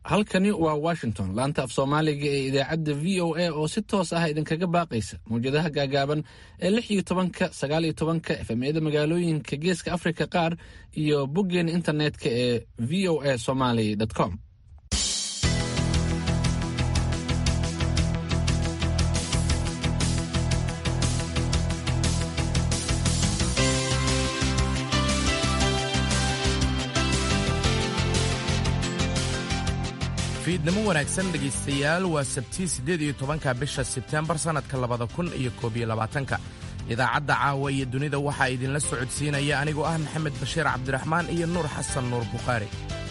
halkani waa washington laanta af soomaaliga ee idaacadda v o a oo si toos ah idinkaga baaqaysa mawjadaha gaagaaban ee lix iyo tobanka sagaal iyo tobanka efemyada magaalooyinka geeska afrika qaar iyo boggeena internetka ee v o a somaly com fiidnimo wanaagsan dhegaystayaal waa sabtii siddeed iyo tobanka bisha sebtembar sannadka labada kun iyo koob iyo labaatanka idaacadda caawa iyo dunida waxaa idinla socodsiinaya anigoo ah maxamed bashiir cabdiraxmaan iyo nuur xasan nuur bukhaari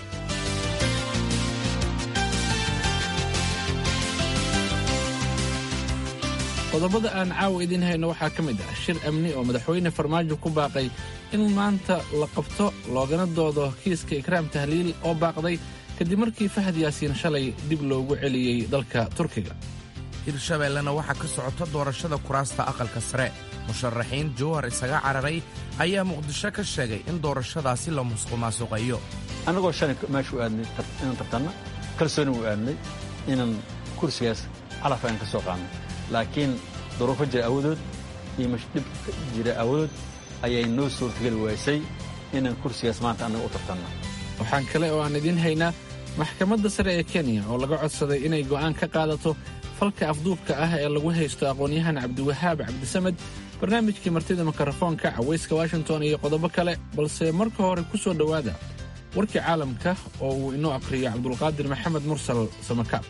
qodobada aan caawa idiin hayno waxaa ka mid ah shir amni oo madaxweyne farmaajo ku baaqay in maanta la qabto loogana doodo kiiska ikraam tahliil oo baaqday kadib markii fahad yaasiin shalay dib loogu celiyey dalka turkiga hirshabeellena waxaa ka socota doorashada kuraasta aqalka sare musharaxiin jowhar isaga cararay ayaa muqdisho ka sheegay in doorashadaasi la musqumaasuqayo annagoo shalay meesha u aadnay inaan tartanna kalsooni u aadnay inaan kursigaas calaf aan ka soo qaadnay laakiin duruufo jira awadood iyo mashdhib jira awadood ayay noo suurtageli waysay inaan kursigaas maanta annaga u tartanno waxaan kale oo aan idiin haynaa maxkamadda sare ee kenya oo laga codsaday inay go'aan ka qaadato falka afduubka ah ee lagu haysto aqoon-yahan cabdiwahaab cabdisamed barnaamijkii martida mikrofoonka cawayska washington iyo qodobo kale balse marka hore ku soo dhowaada warkii caalamka oo uu inoo akhriyo cabdulqaadir maxamed mursal samakaab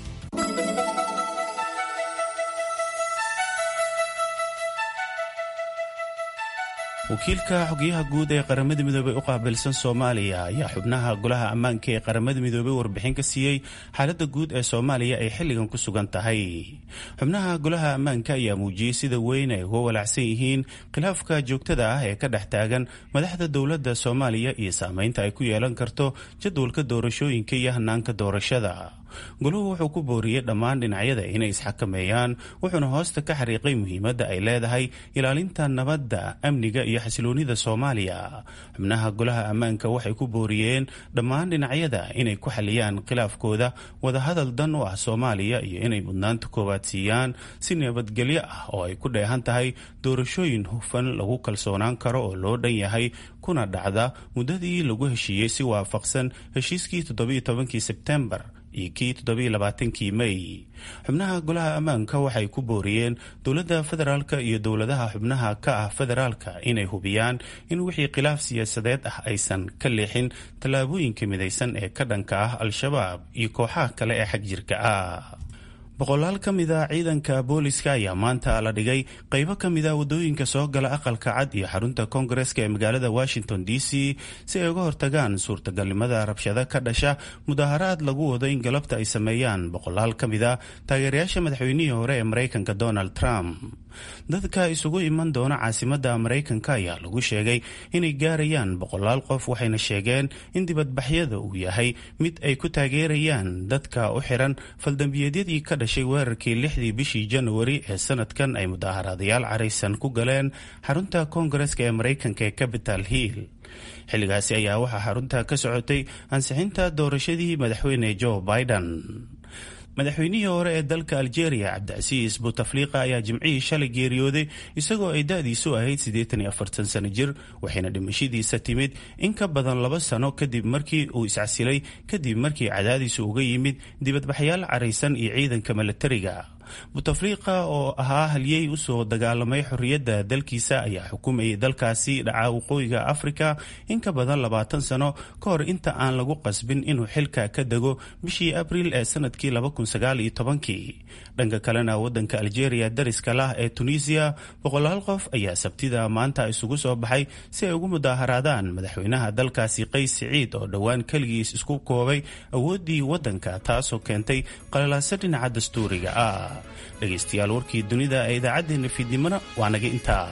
wakiilka xogyaha guud ee qaramada midoobey u qaabilsan soomaaliya ayaa xubnaha golaha ammaanka ee qaramada midoobey warbixin ka siiyey xaaladda guud ee soomaaliya ay xilligan ku sugan tahay xubnaha golaha ammaanka ayaa muujiyey sida weyn ay uga walaacsan yihiin khilaafka joogtada ah ee ka dhex taagan madaxda dowladda soomaaliya iyo saameynta ay ku yeelan karto jadwalka doorashooyinka iyo hanaanka doorashada goluhu wuxuu ku booriyey dhammaan dhinacyada inay isxakameeyaan wuxuuna hoosta ka xariiqay muhiimadda ay leedahay ilaalinta nabadda amniga iyo xasiloonida soomaaliya xubnaha golaha ammaanka waxay ku booriyeen dhammaan dhinacyada inay ku xaliyaan khilaafkooda wadahadal dan u ah soomaaliya iyo inay mudnaanta koowaad siiyaan si nabadgelyo ah oo ay ku dheehan tahay doorashooyin hufan lagu kalsoonaan karo oo loo dhan yahay kuna dhacda muddadii lagu heshiiyey si waafaqsan heshiiskii toddobiyo tobankii sebtembar iyo kii toddobaiyo-labaatankii mey xubnaha golaha ammaanka waxay ku booriyeen dowladda federaalka iyo dowladaha xubnaha ka ah federaalka inay hubiyaan in wixii khilaaf siyaasadeed ah aysan ka leexin tallaabooyinka midaysan ee ka dhanka ah al-shabaab iyo kooxaha kale ee xag jirka ah boqolaal ka mid a ciidanka booliska ayaa maanta la dhigay qaybo ka mid a waddooyinka soo gala aqalka cad iyo xarunta koongareska ee magaalada washington d c si ay uga hortagaan suurtagalnimada rabshado ka dhasha mudaharaad lagu wado in galabta ay sameeyaan boqolaal ka mid a taageerayaasha madaxweynihii hore ee maraykanka donald trump dadka isugu iman doona caasimadda maraykanka ayaa lagu sheegay inay gaarayaan boqolaal qof waxayna sheegeen in dibadbaxyada uu yahay mid ay ku taageerayaan dadka u xiran faldambiyeedyadii ka dhashay weerarkii lixdii bishii januari ee sanadkan ay mudaaharaadayaal caraysan ku galeen xarunta koongareska ee maraykanka ee capital hill xilligaasi ayaa waxaa xarunta ka socotay ansixinta doorashadii madaxweyne joe biden madaxweynihii hore ee dalka aljeria cabdicasiis butafliqa ayaa jimcihii shalay geeriyooday isagoo ay da-diisu ahayd siddeetan iyo afartan sano jir waxayna dhimashadiisa timid in ka badan laba sano kadib markii uu iscasilay kadib markii cadaadiisu uga yimid dibadbaxyaal caraysan iyo ciidanka milatariga butafliqa oo ahaa halyey usoo dagaalamay xorriyadda dalkiisa ayaa xukumayay dalkaasi dhaca waqooyiga afrika in ka badan labaatan sano ka hor inta aan lagu qasbin inuu xilka ka dego bishii abriil ee sanadkii labakunsagaaliytobankii dhanka kalena wadanka aljeria dariska lah ee tunisiya boqolaal qof ayaa sabtida maanta isugu soo baxay si ay ugu mudaaharaadaan madaxweynaha dalkaasi qays siciid oo dhowaan keligiis isku koobay awooddii waddanka taasoo keentay qalalaaso dhinaca dastuuriga ah dhegaystayaal warkii dunida ee idaacaddeenna fiidnimona waa naga intaa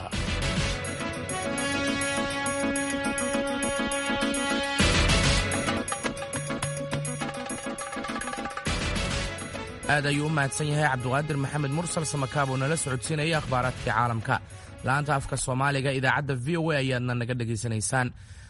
aad ayuu u mahadsan yahay cabduqaadir maxamed mursal samakaab oo nala socodsiinaya akhbaaraadkii caalamka la'aanta afka soomaaliga idaacadda v o a ayaadna naga dhegaysanaysaan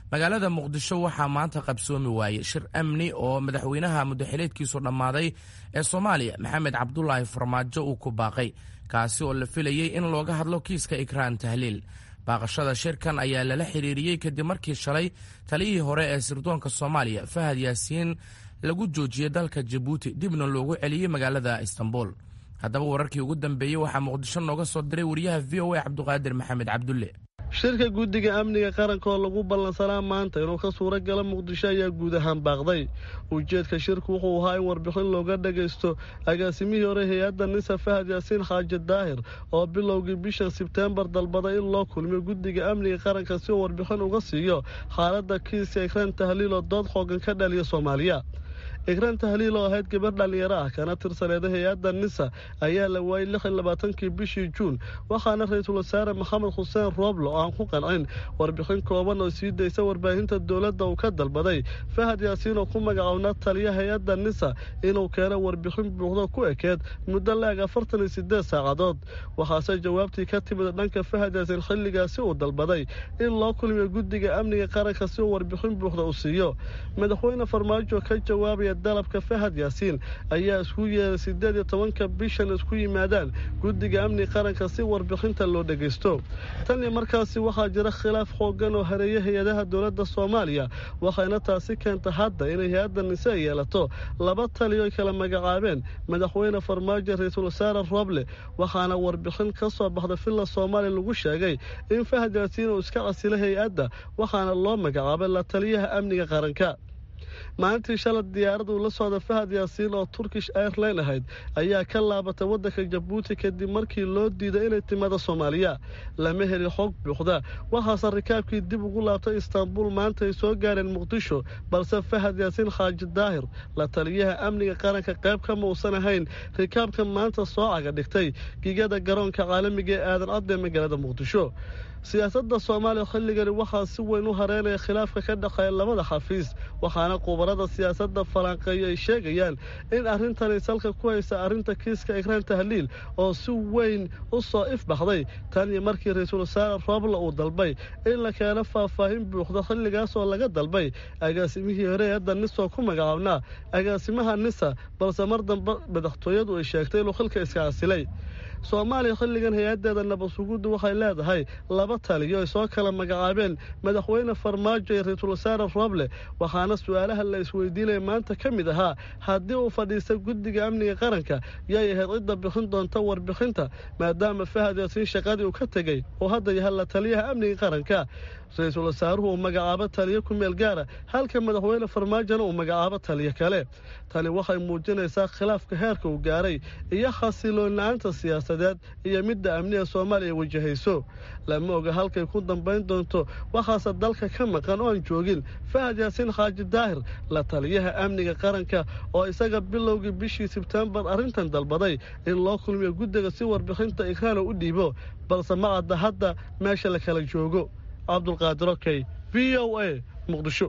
magaalada muqdisho waxaa maanta qabsoomi waayey shir amni oo madaxweynaha muddaxileedkiisu dhammaaday ee soomaaliya maxamed cabdulaahi farmaajo uu ku baaqay kaasi oo la filayey in looga hadlo kiiska ikraan tahliil baaqashada shirkan ayaa lala xiriiriyey kadib markii shalay taliyihii hore ee sirdoonka soomaaliya fahad yaasiin lagu joojiyey dalka jabuuti dibna loogu celiyey magaalada istanbul haddaba wararkii ugu dambeeyey waxaa muqdisho nooga soo diray wariyaha v o a cabduqaadir maxamed cabdulle shirka guddiga amniga qaranka oo lagu ballansanaa maanta inuu ka suuro gala muqdisho ayaa guud ahaan baaqday ujeedka shirku wuxuu ahaa in warbixin looga dhagaysto agaasimihii hore hay-adda nisa fahad yaasiin xaaji daahir oo bilowgii bishan sebteembar dalbaday in loo kulmiyo guddiga amniga qaranka si uu warbixin uga siiyo xaaladda kiiska ikraan tahliil oo dood xoogan ka dhaliya soomaaliya ikraan tahliil oo ahayd gabar dhallinyaro ah kana tirsaneeda hay-adda nisa ayaa la waayey lix iyo labaatankii bishii juun waxaana ra-iisul wasaare maxamed xuseen rooblo oo aan ku qancin warbixin kooban oo sii daysa warbaahinta dowladda uu ka dalbaday fahad yaasiin oo ku magacownaa taliya hay-adda nisa inuu keeno warbixin buuxdo ku ekeed muddo la-eg afartan iyo sideed saacadood waxaase jawaabtii ka timid dhanka fahad yaasiin xilligaasi uu dalbaday in loo kulmiyo guddiga amniga qaranka si uu warbixin buuxda u siiyo madaxweyne farmaajo ka jawaabaya dalabka fahad yaasiin ayaa isku yeeray siddeed iyo tobanka bishan isku yimaadaan guddiga amni qaranka si warbixinta loo dhegaysto tan iyo markaasi waxaa jira khilaaf xooggan oo hareeya hay-adaha dowladda soomaaliya waxayna taasi keenta hadda inay hay-adda nise yeelato laba taliyo ay kala magacaabeen madaxweyne farmaajo ra-iisul wasaare rooble waxaana warbixin ka soo baxda villa soomaaliya lagu sheegay in fahad yaasiin uu iska casilay hay-adda waxaana loo magacaabay la taliyaha amniga qaranka maalintii shalay diyaarad uu la socda fahad yaasiin oo turkish airline ahayd ayaa ka laabatay waddanka jabuuti kadib markii loo diiday inay timaado soomaaliya lama heli xog buuxda waxaase rikaabkii dib ugu laabtay istaanbul maanta ay soo gaareen muqdisho balse fahad yaasiin xaaji daahir la taliyaha amniga qaranka qayb kama uusan ahayn rikaabka maanta soo caga dhigtay gigada garoonka caalamiga ee aadan cadde magaalada muqdisho siyaasadda soomaaliya xilligani waxaa si weyn u hareynaya khilaafka ka dhexeeya labada xafiis waxaana khubarada siyaasadda falanqeeyo ay sheegayaan in arrintani salka ku haysa arrinta kiiska ikraan tahliil oo si weyn u soo ifbaxday tan iyo markii ra-iisul wasaare roobla uu dalbay in la keeno faahfaahin buuxda xilligaas oo laga dalbay agaasimihii hore eedda nisoo ku magacaabnaa agaasimaha nisa balse mar dambe madaxtooyadu ay sheegtay inuu xilka iska casilay soomaaliya xilligan hay-addeeda nabadsuguuddu waxay leedahay laba taliyo ay soo kala magacaabeen madaxweyne farmaajo iyo ra-iisul wasaare rooble waxaana su-aalaha la isweydiinaya maanta ka mid ahaa haddii uu fadhiista guddiga amniga qaranka yay ahayd cidda bixin doonta warbixinta maadaama fahad yaasiin shaqadii uu ka tegey oo hadda yahay la taliyaha amniga qaranka ra-iisul wasaaruhu uu magacaabo taliyo ku meel gaara halka madaxweyne farmaajona uu magacaabo taliyo kale tani waxay muujinaysaa khilaafka heerka uu gaaray iyo xasiloon la-aanta siyaasadeed iyo midda amniga soomaaliya wajahayso lama oga halkay ku dambayn doonto waxaase dalka ka maqan oo aan joogin fahad yaasiin xaaji daahir la taliyaha amniga qaranka oo isaga bilowgii bishii sebtembar arrintan dalbaday in loo kulmiyo guddiga si warbixinta ikraana u dhiibo balse ma cadda hadda meesha la kala joogo cabdulqaadir okey v o a muqdisho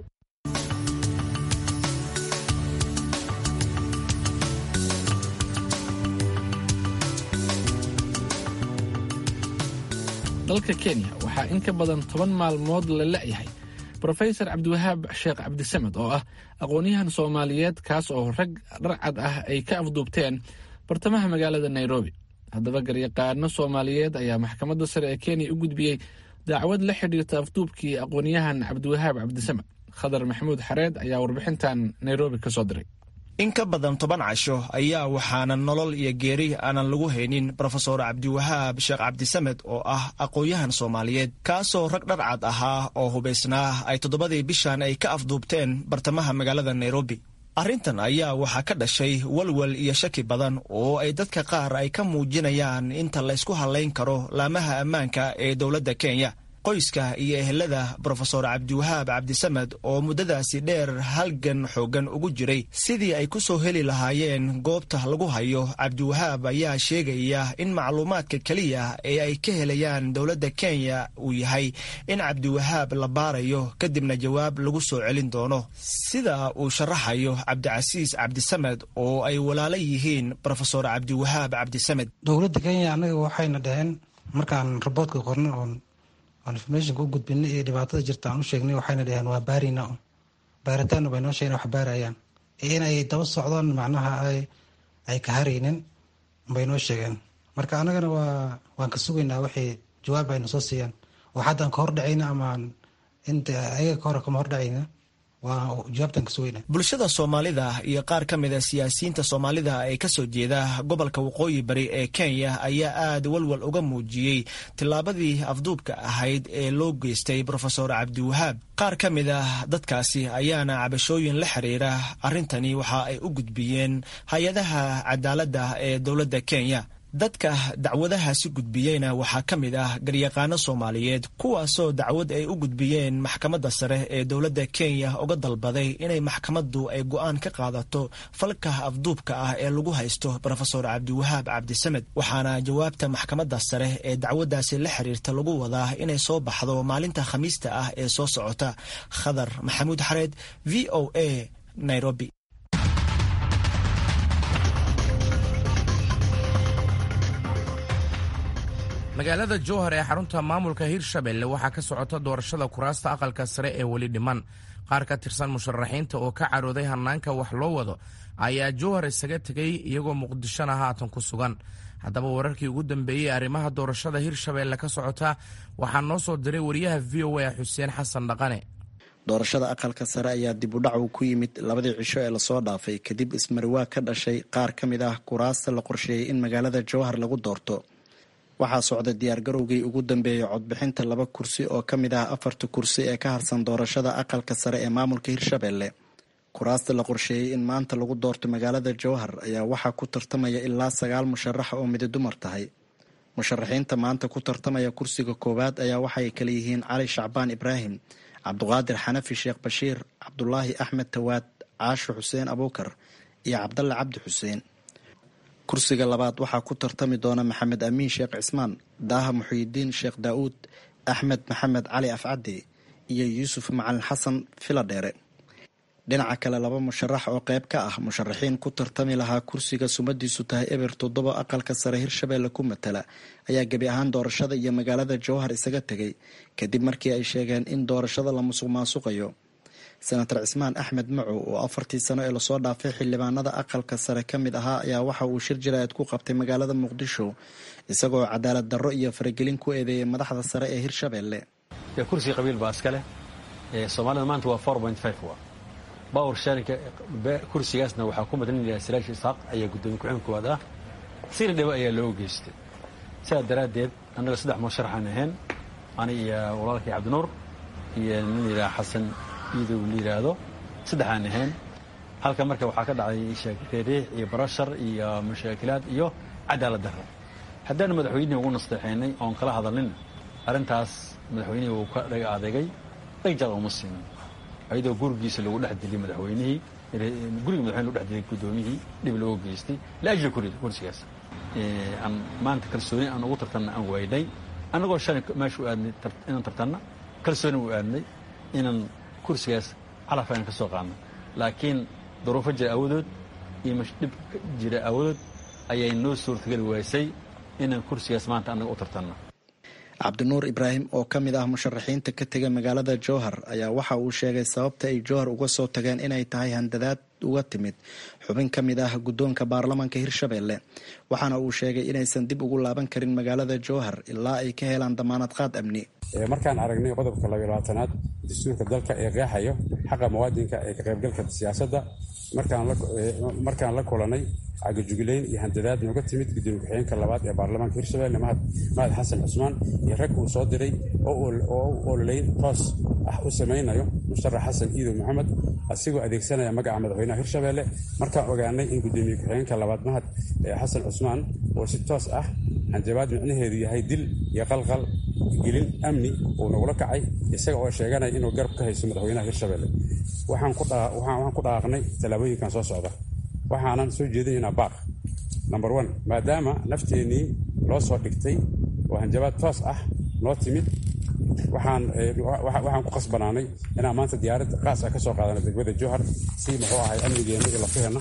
dalka kenya waxaa in ka badan toban maalmood la la'yahay brofesor cabdiwahaab sheekh cabdisamed oo ah aqoon-yahan soomaaliyeed kaas oo rag dharcad ah ay ka afduubteen bartamaha magaalada nairobi haddaba garyaqaano soomaaliyeed ayaa maxkamadda sare ee kenya u gudbiyey dacwad la xidhiirta afduubkii aqoon-yahan cabdiwahaab cabdisamed khadar maxamuud xareed ayaa warbixintan nairobi ka soo diray in ka badan toban casho ayaa waxaanan nolol iyo geeri aanan lagu haynin brofesor cabdiwahaab sheekh cabdisamed oo ah aqoon-yahan soomaaliyeed kaasoo rag dharcad ahaa oo hubaysnaa ay toddobadii bishan ay ka afduubteen bartamaha magaalada nairobi arrintan ayaa waxaa ka dhashay walwal iyo shaki badan oo ay dadka qaar ay ka muujinayaan inta laysku hadlayn karo laamaha ammaanka ee dowladda kenya qoyska iyo ehelada brofesor cabdiwahaab cabdisamed oo muddadaasi dheer halgan xooggan ugu jiray sidii ay ku soo heli lahaayeen goobta lagu hayo cabdiwahaab ayaa sheegaya in macluumaadka keliya ee ay ka helayaan dowladda kenya uu yahay in cabdiwahaab la baarayo kadibna jawaab lagu soo celin doono sida uu sharaxayo cabdicasiis cabdisamed oo ay walaalo yihiin brofesor cabdiwahaab cabdisamed dowladda kenya annaga waxayna dhaheen markaan raboodka qorna oon aan informationka u gudbinay iyo dhibaatada jirta aan u sheegnay waxayna dhaheen waa baarina baaritaanna bay noo sheegen wax baarayaan inay daba socdaan macnaha ay ka haraynin bay noo sheegeen marka anagana waa waan ka sugaynaa waxay jawaab ayna soo siiyaan oo haddaan ka hordhacayna amaan inta ayaga ka hore kama hordhacayna bulshada soomaalida iyo qaar ka mida siyaasiyiinta soomaalida ee kasoo jeeda gobolka waqooyi bari ee kenya ayaa aad walwal uga muujiyey tillaabadii afduubka ahayd ee loo geystay rofeor cabdiwahaab qaar ka mid a dadkaasi ayaana cabashooyin la xiriira arrintani waxa ay u gudbiyeen hay-adaha cadaaladda ee dowladda kenya dadka dacwadahaasi gudbiyeyna waxaa ka mid ah garyaqaano soomaaliyeed kuwaasoo dacwad ay u gudbiyeen maxkamadda sare ee dowladda kenya uga dalbaday inay maxkamaddu ay go'aan ka qaadato falka afduubka ah ee lagu haysto rofeor cabdiwahaab cabdisamed waxaana jawaabta maxkamadda sare ee dacwaddaasi la xiriirta lagu wadaa inay soo baxdo maalinta khamiista ah ee soo socota khadar maxamuud xareed v o a nairobi magaalada jowhar ee xarunta maamulka hirshabelle waxaa ka socota doorashada kuraasta aqalka sare ee weli dhiman qaar ka tirsan musharaxiinta oo ka carooday hannaanka wax loo wado ayaa jowhar isaga tegay iyagoo muqdishona haatan ku sugan haddaba wararkii ugu dambeeyey arrimaha doorashada hirshabelle ka socota waxaa noo soo diray wariyaha v o a xuseen xasan dhaqane doorashada aqalka sare ayaa dib u dhac uu ku yimid labadii cisho ee lasoo dhaafay kadib ismariwaa ka dhashay qaar ka mid ah kuraasta la qorsheeyey in magaalada jowhar lagu doorto waxaa socda diyaargarowgii ugu dambeeyey codbixinta laba kursi oo ka mid ah afarta kursi ee ka harsan doorashada aqalka sare ee maamulka hirshabelle kuraasta la qorsheeyey in maanta lagu doorto magaalada jowhar ayaa waxaa ku tartamaya ilaa sagaal musharax oo midi dumar tahay musharaxiinta maanta ku tartamaya kursiga koowaad ayaa waxay kala yihiin cali shacbaan ibraahim cabduqaadir xanafi sheekh bashiir cabdulaahi axmed tawaad caasho xuseen abuukar iyo cabdalle cabdi xuseen kursiga labaad waxaa ku tartami doona maxamed amiin sheekh cismaan daaha muxiyidiin sheekh daa'uud axmed maxamed cali afcaddi iyo yuusuf macalin xasan filadheere dhinaca kale laba musharax oo qayb ka ah musharaxiin ku tartami lahaa kursiga sumadiisu tahay eber toddoba aqalka sare hirshabelle ku matala ayaa gebi ahaan doorashada iyo magaalada jowhar isaga tegay kadib markii ay sheegeen in doorashada la musuq maasuqayo senator cismaan axmed macow oo afartii sano ee lasoo dhaafay xildhibaanada aqalka sare ka mid ahaa ayaa waxa uu shir jaraa'id ku qabtay magaalada muqdisho isagoo cadaalad darro iyo faragelin ku eedeeyay madaxda sare ee hirshabelle kursiga qabiil baa iska leh soomaalida maanta waa wa bawr sharinka kursigaasna waxaa ku madlinaya siraash isxaaq ayaa guddoomiye ku-xigeen koowaad ah sina dhibo ayaa loo geystay sidaa daraaddeed annaga saddex musharaxaan ahayn ani iyo walaalkii cabdinuur iyo nin yidhaha xasan iidow la yidhaahdo saddexaan ahayn halka marka waxaa ka dhacday reeriix iyo barashar iyo mashaakilaad iyo cadaalad darro haddaanu madaxweynihii ugu nasteexaynay oon kala hadalnin arrintaas madaxweynihii wuu ka dhaga adeegay dhagjaq uma siinin ayadoo gurigiisa lagu dhex diliyay madaxweynihii guriga madaxweyne lagu dhex dilay guddoomiyihii dhib looga geystay laajli kursigaas aan maanta kalsooni aan ugu tartanna aan waaynay annagoo shalay meesha u aadnay inaan tartanna kalsooni u aadnay inaan kursigaas calaf ayaan ka soo qaadno laakiin duruufo jira awadood iyo dhib jira awadood ayay noo suurtageli waysay inaan kursigaas maanta annaga u tartanno cabdinuur ibraahim oo ka mid ah musharaxiinta ka tega magaalada jowhar ayaa waxa uu sheegay sababta ay jowhar uga soo tageen inay tahay handadaad uga timid xubin ka mid ah guddoonka baarlamaanka hirshabelle waxaana uu sheegay inaysan dib ugu laaban karin magaalada jowhar ilaa ay ka helaan damaanad qaad amni markaan aragnay qodobka labayabaatanaad dastuurka dalka ee qeexayo xaqa muwaadinka ee ka qaybgalka siyaasadda markaan la kulanay cagajuglayn iyo handadaad nooga timid gudoomiye ku-xigeenka labaad ee baarlamaanka hirshabelle mahad xasan cusmaan iyo rag uu soo diray oo u ololeyn toos ah u samaynayo musharax xasan iidow maxamed asigoo adeegsanaya magaca madaxweynaha hirshabelle markaan ogaanay in gudoomiye ku-xigeenka labaad mahad xasan cusmaan oo si toos ah hanjabaad micnaheedu yahay dil iyo qalqal gelin amni uu nagula kacay isaga oo sheeganaya inuu garab ka hayso madaxweynaha hirshabelle waxaan ku dhaaqnay tallaabooyinkan soo socda waxaanan soo jeedinaynaa baaq number one maadaama nafteennii loo soo dhigtay oo hanjabaad toos ah noo timid waxaan ku qasbanaanay inaan maanta diyaarad qaas ah ka soo qaadana degmada jowhar si muxuu ahay amnigeenna iyo lafaheenna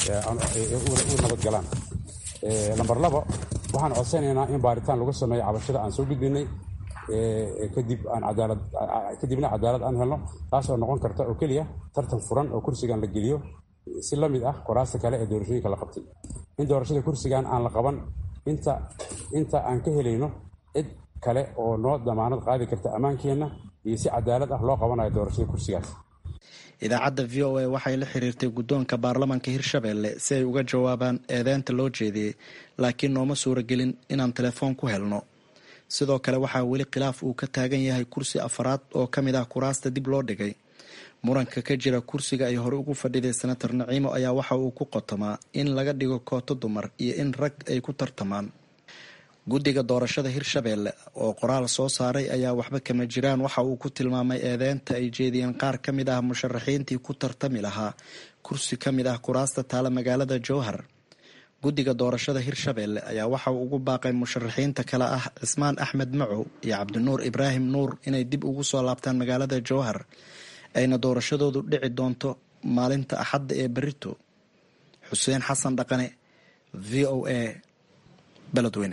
u nabadgalaan lamber labo waxaan codsanaynaa in baaritaan lagu sameeyo cabashada aan soo gudbinay kadib aan cadaalad kadibna cadaalad aan helno taasoo noqon karta oo keliya tartan furan oo kursigan la geliyo si la mid ah qoraasta kale ee doorashooyinka la qabtay in doorashada kursigan aan la qaban inta inta aan ka helayno cid kale oo noo damaanad qaadi karta ammaankeenna iyo si cadaalad ah loo qabanayo doorashada kursigaas idaacadda v o a waxay la xiriirtay guddoonka baarlamaanka hirshabelle si ay uga jawaabaan eedeynta loo jeediyey laakiin nooma suuragelin inaan telefoon ku helno sidoo kale waxaa weli khilaaf uu ka taagan yahay kursi afaraad oo ka mid ah kuraasta dib loo dhigay muranka ka jira kursiga ay hore ugu fadhiday senator naciimo ayaa waxa uu ku qotomaa in laga dhigo kooto dumar iyo in rag ay ku tartamaan guddiga doorashada hirshabelle oo qoraal soo saaray ayaa waxba kama jiraan waxa uu ku tilmaamay eedeynta ay jeediyeen qaar ka mid ah musharaxiintii ku tartami lahaa kursi ka mid ah kuraasta taala magaalada jowhar guddiga doorashada hirshabelle ayaa waxa uu ugu baaqay musharaxiinta kale ah cismaan axmed macow iyo cabdinuur ibraahim nuur inay dib ugu soo laabtaan magaalada jowhar ayna doorashadoodu dhici doonto maalinta axadda ee berito xuseen xasan dhaqane v o a beledweyne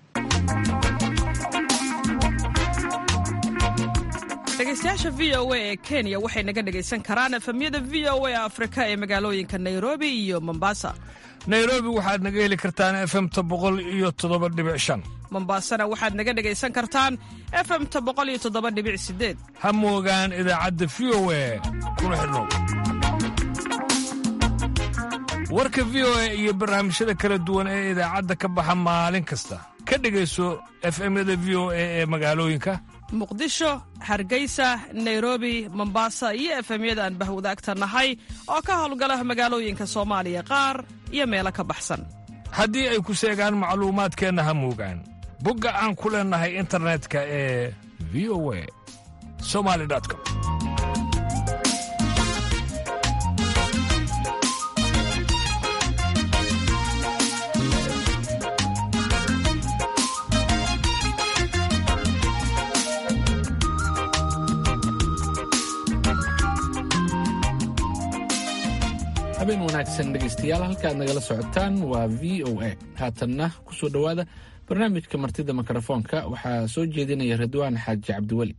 dhegeystayaasha v o a ee kenya waxay naga dhegaysan karaan efemyada v o a afrika ee magaalooyinka nairobi iyo mombasa nairobi waxaad naga heli kartaan efemta boqol iyo toddoba dhibic shan mombasana waxaad naga dhegaysan kartaan efemta boqol iyo toddoba dhibic sideed ha moogaan idaacadda v o a kuna xidhnow warka v o a iyo barnaamijyada kala duwan ee idaacadda ka baxa maalin kasta ka dhegayso efemyada v o a ee magaalooyinka muqdisho hargeysa nairobi mombasa iyo efemyada aan bahwadaagta nahay oo ka howlgala magaalooyinka soomaaliya qaar iyo meelo ka baxsan haddii ay ku seegaan macluumaadkeenna ha moogaan bogga aan ku leennahay internetka ee v o a somali com habeen wanaagsan dhegaystayaal halkaad nagala socotaan waa v o a haatanna ku soo dhowaada barnaamijka martida mikrofoonka waxaa soo jeedinaya ridwaan xaaji cabdiweli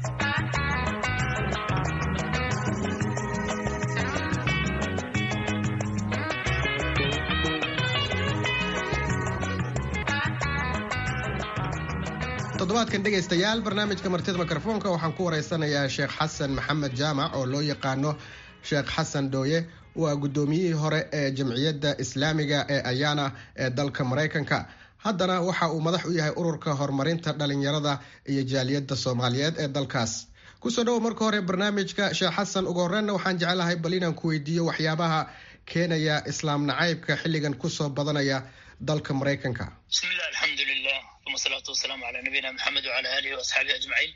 toddobaadkan dhegaystayaal barnaamijka martida mikrofoonka waxaan ku wareysanayaa sheekh xasan maxamed jaamac oo loo yaqaano sheekh xasan dhooye waa guddoomiyihii hore ee jamciyadda islaamiga ee ayaana ee dalka maraykanka haddana waxa uu madax u yahay ururka horumarinta dhalinyarada iyo jaaliyadda soomaaliyeed ee dalkaas kusoo dhowo marka hore barnaamijka sheekh xasan ugu horreynna waxaan jeclahay bal inaan ku weydiiyo waxyaabaha keenaya islaam nacaybka xilligan kusoo badanaya dalka maraykanka bismillahi alxamdulilah uma salaatu wasalaamu calaa nabiyina maxamed wacala aalihi waasxaabihi ajmaciin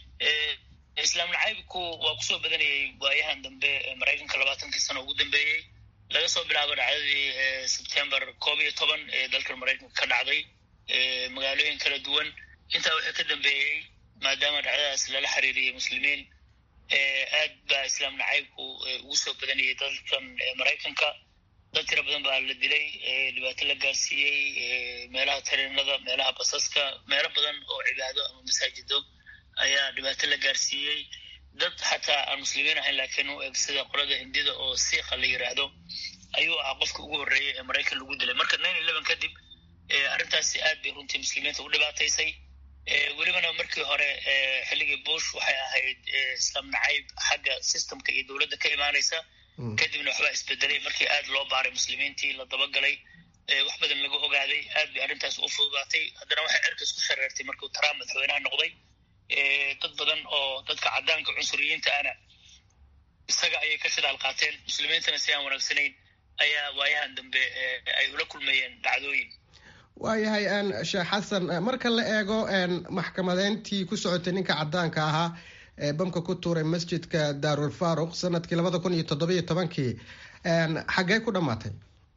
islaam nacaybku waa kusoo badanayay waayahan dambe maraykanka labaatankii sano ugu dambeeyey laga soo bilaabo dhacdadii sebtembar koob iyo toban ee dalka maraykanka ka dhacday magaalooyin kala duwan intaa waxaa ka dambeeyey maadaama dhacdadaas lala xiriiriyey muslimiin aad baa islaam nacaybku ugu soo badanayay dalkan maraykanka dad tira badan baa la dilay dhibaato la gaarsiiyey meelaha tareenada meelaha basaska meelo badan oo cibaado ama masaajido ayaa dhibaato la gaarsiiyey dad xataa aan muslimiin ahayn laakiin u eg sida qolada hindida oo siikha la yiraahdo ayuu ahaa qofka ugu horreeyay ee maraykan lagu dilay marka nine eleven kadib arrintaasi aad bay runtii muslimiinta u dhibaataysay welibana markii hore xilligii bush waxay ahayd islaam nacayb xagga systemka iyo dowladda ka imaanaysa kadibna waxbaa isbedelay markii aad loo baaray muslimiintii la dabagalay wax badan laga ogaaday aad bay arrintaas u fududaatay haddana waxay cerkas ku shareertay markuu trump madaxweynaha noqday dad badan oo dadka caddaanka cunsuriyiinta ana isaga ayay ka shidaal qaateen muslimiintana si aan wanaagsanayn ayaa waayahan dambe ay ula kulmayeen dhacdooyin waayahay sheekh xasan marka la eego maxkamadeyntii ku socotay ninka caddaanka ahaa ee bamka ku tuuray masjidka daarul faruq sanadkii labada kun iyo toddobiyo tobankii xaggee ku dhammaatay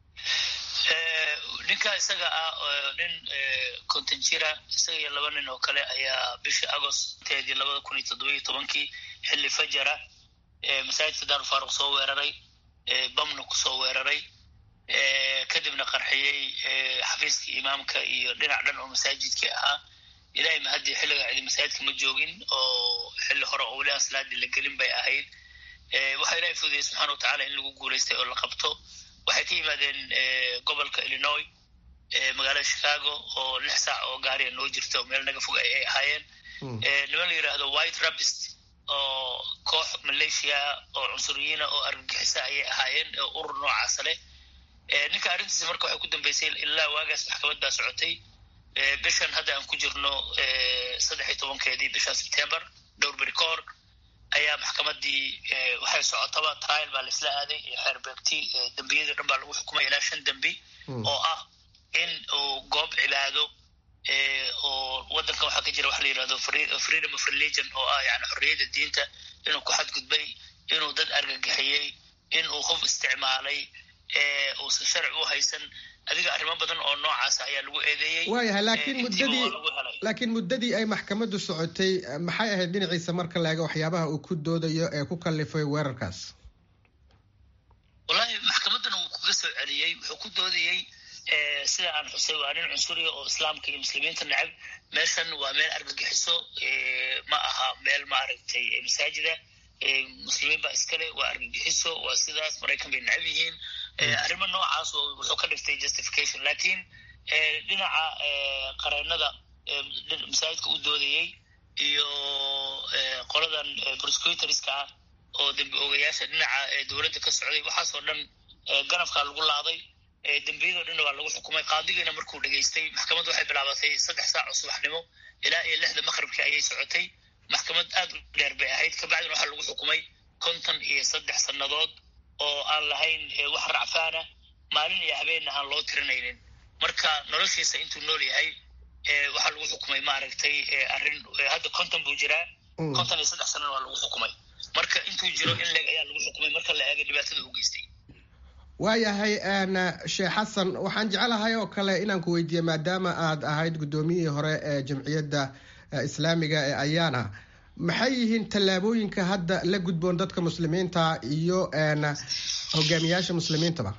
ninka isaga ah nin konton jira isaga iyo laba nin oo kale ayaa bishii agosteedii labada kun iyo toddobiyo tobankii xilli fajara masaajidka daarul faruq soo weeraray bamna kusoo weeraray kadibna qarxiyey xafiiskii imaamka iyo dhinac dhan oo masaajidkii ahaa ilahay mahadii xilliga cidi masaajidka ma joogin oo xilli hore oo weli aan salaadii la gelin bay ahayd waxaa ilahay fududayay subxana watacala in lagu guulaystay oo la qabto waxay ka yimaadeen gobolka illinois magaalada chicago oo lix saac oo gaariga noo jirta oo meel naga fog ay ahaayeen niman la yidhaahdo white rabist oo koox malaysia oo cunsuriyiina oo argagixisa ayay ahaayeen oo urur noocaasa leh ninka arrintiisa marka waxay ku dambeysay ilaa waagaas maxkamad baa socotay bishan hadda aan ku jirno saddex iyo tobankeedii bishan september dhowr beri ka hor ayaa maxkamadii waxay socotaba trial baa laisla aaday xeerbeegti dembiyadii dhan baa lagu xukumay ilaa shan dembi oo ah in uu goob cibaado oo waddankan waxaa ka jira waxa la yidhahdo freedom of religion oo ah yani xorriyadda diinta inuu ku xadgudbay inuu dad argagixiyey in uu qof isticmaalay uusan sharci u haysan adiga arrimo badan oo noocaasa ayaa lagu eedeeyey waayahay laakiin muddadii laakiin muddadii ay maxkamaddu socotay maxay ahayd dhinaciisa marka la eego waxyaabaha uu ku doodayo ee ku kallifay weerarkaas wallahi maxkamaddana wuu kuga soo celiyey wuxuu ku doodayey sida aan xusay waa nin cunsuriya oo islaamka iyo muslimiinta necab meeshan waa meel argagixiso ma aha meel maaragtay masaajida muslimiin baa iskale waa argagixiso waa sidaas maraykan bay necab yihiin arrimo noocaas wuxuu ka dhigtay justification lakiin dhinaca qareenada masaajidka u doodayey iyo qoladan prosecutorska ah oo dembi ogayaasha dhinaca dowladda ka socday waxaasoo dhan ganafkaa lagu laaday dembiyadoo dhanna waa lagu xukumay qaadigiina markuu dhegaystay maxkamaddu waxay bilaabatay saddex saac oo subaxnimo ilaa iyo lixda maqribkii ayay socotay maxkamad aad u dheer bay ahayd kabacdina waxaa lagu xukumay konton iyo saddex sannadood oo aan lahayn wax racfaana maalin iyo habeenna aan loo tirinaynin marka noloshiisa intuu nool yahay waxaa lagu xukumay maaragtay arrin hadda konton buu jiraa konton iyo saddex sanana waa lagu xukumay marka intuu jiro in leeg ayaa lagu xukumay marka la eega dhibaatada u geystay waayahay sheekh xasan waxaan jecelahay oo kale inaan ku weydiiye maadaama aad ahayd guddoomiyihii hore ee jamciyadda islaamiga ee ayaana maxay yihiin tallaabooyinka hadda la gudboon dadka muslimiinta iyo hogaamiyaasha muslimiintaba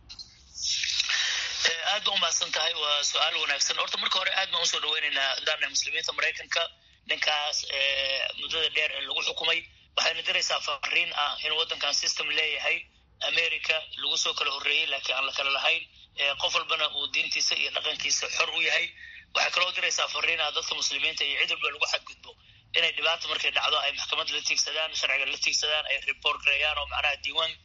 aad ba umahadsan tahay waa su-aal wanaagsan horta marka hore aad baan usoo dhaweyneynaa daana muslimiinta maraykanka ninkaas muddada dheer ee lagu xukumay waxayna diraysaa fariin ah in waddankan system leeyahay america lagu soo kala horreeyey laakiin aan la kala lahayn qof walbana uu diintiisa iyo dhaqankiisa xor u yahay waxay kaloo diraysaa fariin ah dadka muslimiinta iyo cid walba lagu xadgudbo inay dhibaata markay dhacdo ay maxkamad la tiigsadaan sharciga la tiigsadaan ay report gareeyaan oo macnaha diiwaan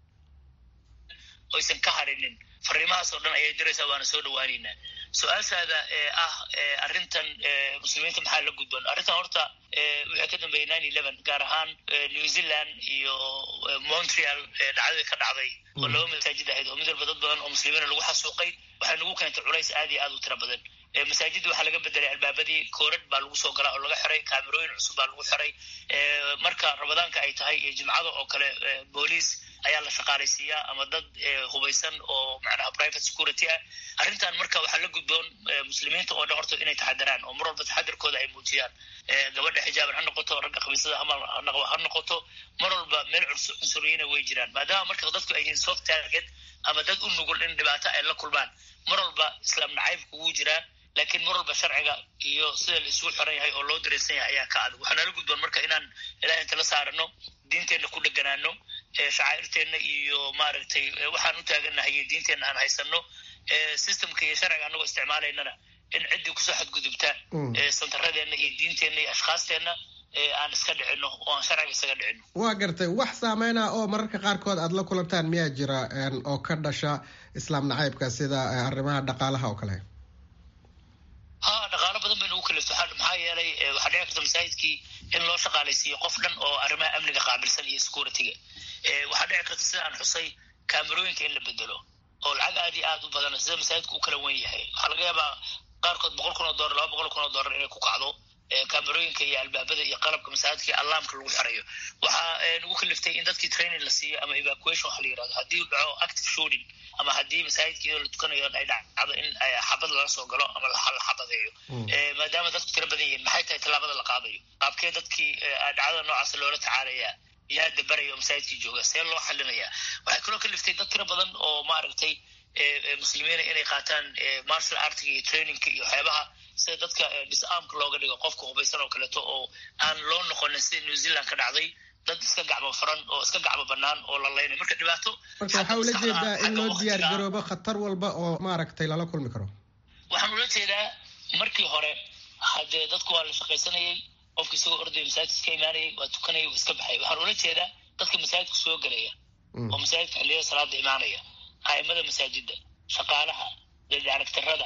oysan ka harinin fariimahaas oo dhan ayay diraysaa waana soo dhawaaneynaa su-aashaada ee ah arrintan muslimiinta maxaa la gudboon arrintan horta waxay ka dambeeyey nine eleven gaar ahaan new zealand iyo montreal dhacdadii ka dhacday oo laba masaajid ahayd oo mid walba dad badan oo muslimiina lagu xasuuqay waxay nagu keentay culays aad iyo aad u tira badan masaajidda waxaa laga bedelay albaabadii koorad baa lagu soo galaa oo laga xiray kaamerooyin cusub baa lagu xiray marka ramadaanka ay tahay iyo jimcada oo kale booliis ayaa la shaqaalaysiiyaa ama dad hubaysan oo macnaha private security ah arrintan marka waxaa la gudboon muslimiinta oo dhan horta inay taxadaraan oo mar walba taxadarkooda ay muujiyaan gabadha xijaaban ha noqoto ragga khamiisada ha noqoto mar walba meel cunsuriyiina way jiraan maadaama marka dadku ay yihiin soft target ama dad u nugul in dhibaato ay la kulmaan mar walba islaam nacaybku wuu jiraa laakiin mar walba sharciga iyo sida la isugu xiran yahay oo loo dareysan yahay ayaa ka adag waxaa nala gudboon marka inaan ilaah inta la saarano diinteenna ku dheganaano shacaa'irteenna iyo maaragtay waxaan u taaganahay iyo diinteenna aan haysano systemka iyo sharciga anagoo isticmaalaynana in ciddii kusoo xadgudubta santaradeenna iyo diinteenna iyo ashkaasteenna aan iska dhicino oo aan sharciga isaga dhicino waa gartay wax saameyna oo mararka qaarkood aad la kulantaan miyaa jira oo ka dhasha islaam nacaybka sida arrimaha dhaqaalaha oo kale ha dhaqaalo badan bay nagu kalifto maxaa yeelay waxaa dhici karta masaajidkii in loo shaqaalaysiiyo qof dhan oo arrimaha amniga qaabilsan iyo security-ga waxaa dhici karta sida aan xusay kaamerooyinka in la bedelo oo lacag aad iyo aad u badan sida masaajidka u kala wen yahay waxaa laga yaabaa qaarkood boqol kun oo dollar laba boqol kun oo dollar inay ku kacdo kaamerooyinka iyo albaabada iyo qalabka masaajidka iyo alarmka lagu xirayo waxaa nagu kaliftay in dadkii training la siiyo ama evacuation waxa la yirahdo haddii dhaco active shooting ama haddii masaajidka iyadoo la tukanayo ay dhacdo in xabad lala soo galo ama la xabadeeyo maadaama dadku tiro badan yihiin maxay tahay tallaabada la qaadayo qaabkee dadkii dhacdada noocaas loola tacaalaya yaa dabaraya oo masaajidkii jooga see loo xalinaya waxay kaloo kaliftay dad tiro badan oo maaragtay muslimiina inay qaataan martial artiga iyo trainingka iyo waxyaabaha sida dadka disarmka looga dhigo qofka hubaysan oo kaleeto oo aan loo noqonin sida new zealand ka dhacday dad iska gacmo furan oo iska gacmo banaan oo la laynay marka dhibaato marka waxaa ula jeedaa in loo diyaar garoobo khatar walba oo maaragtay lala kulmi karo waxaan ula jeedaa markii hore haddee dadku waa la shaqaysanayay qofka isagoo ordaya masaajidka iska imaanayay waa tukanayay waa iska baxay waxaan ula jeedaa dadka masaajidka soo gelaya oo masaajidka xilliyada salaada imaanaya aimada masaajida shaqaalaha daaragtarada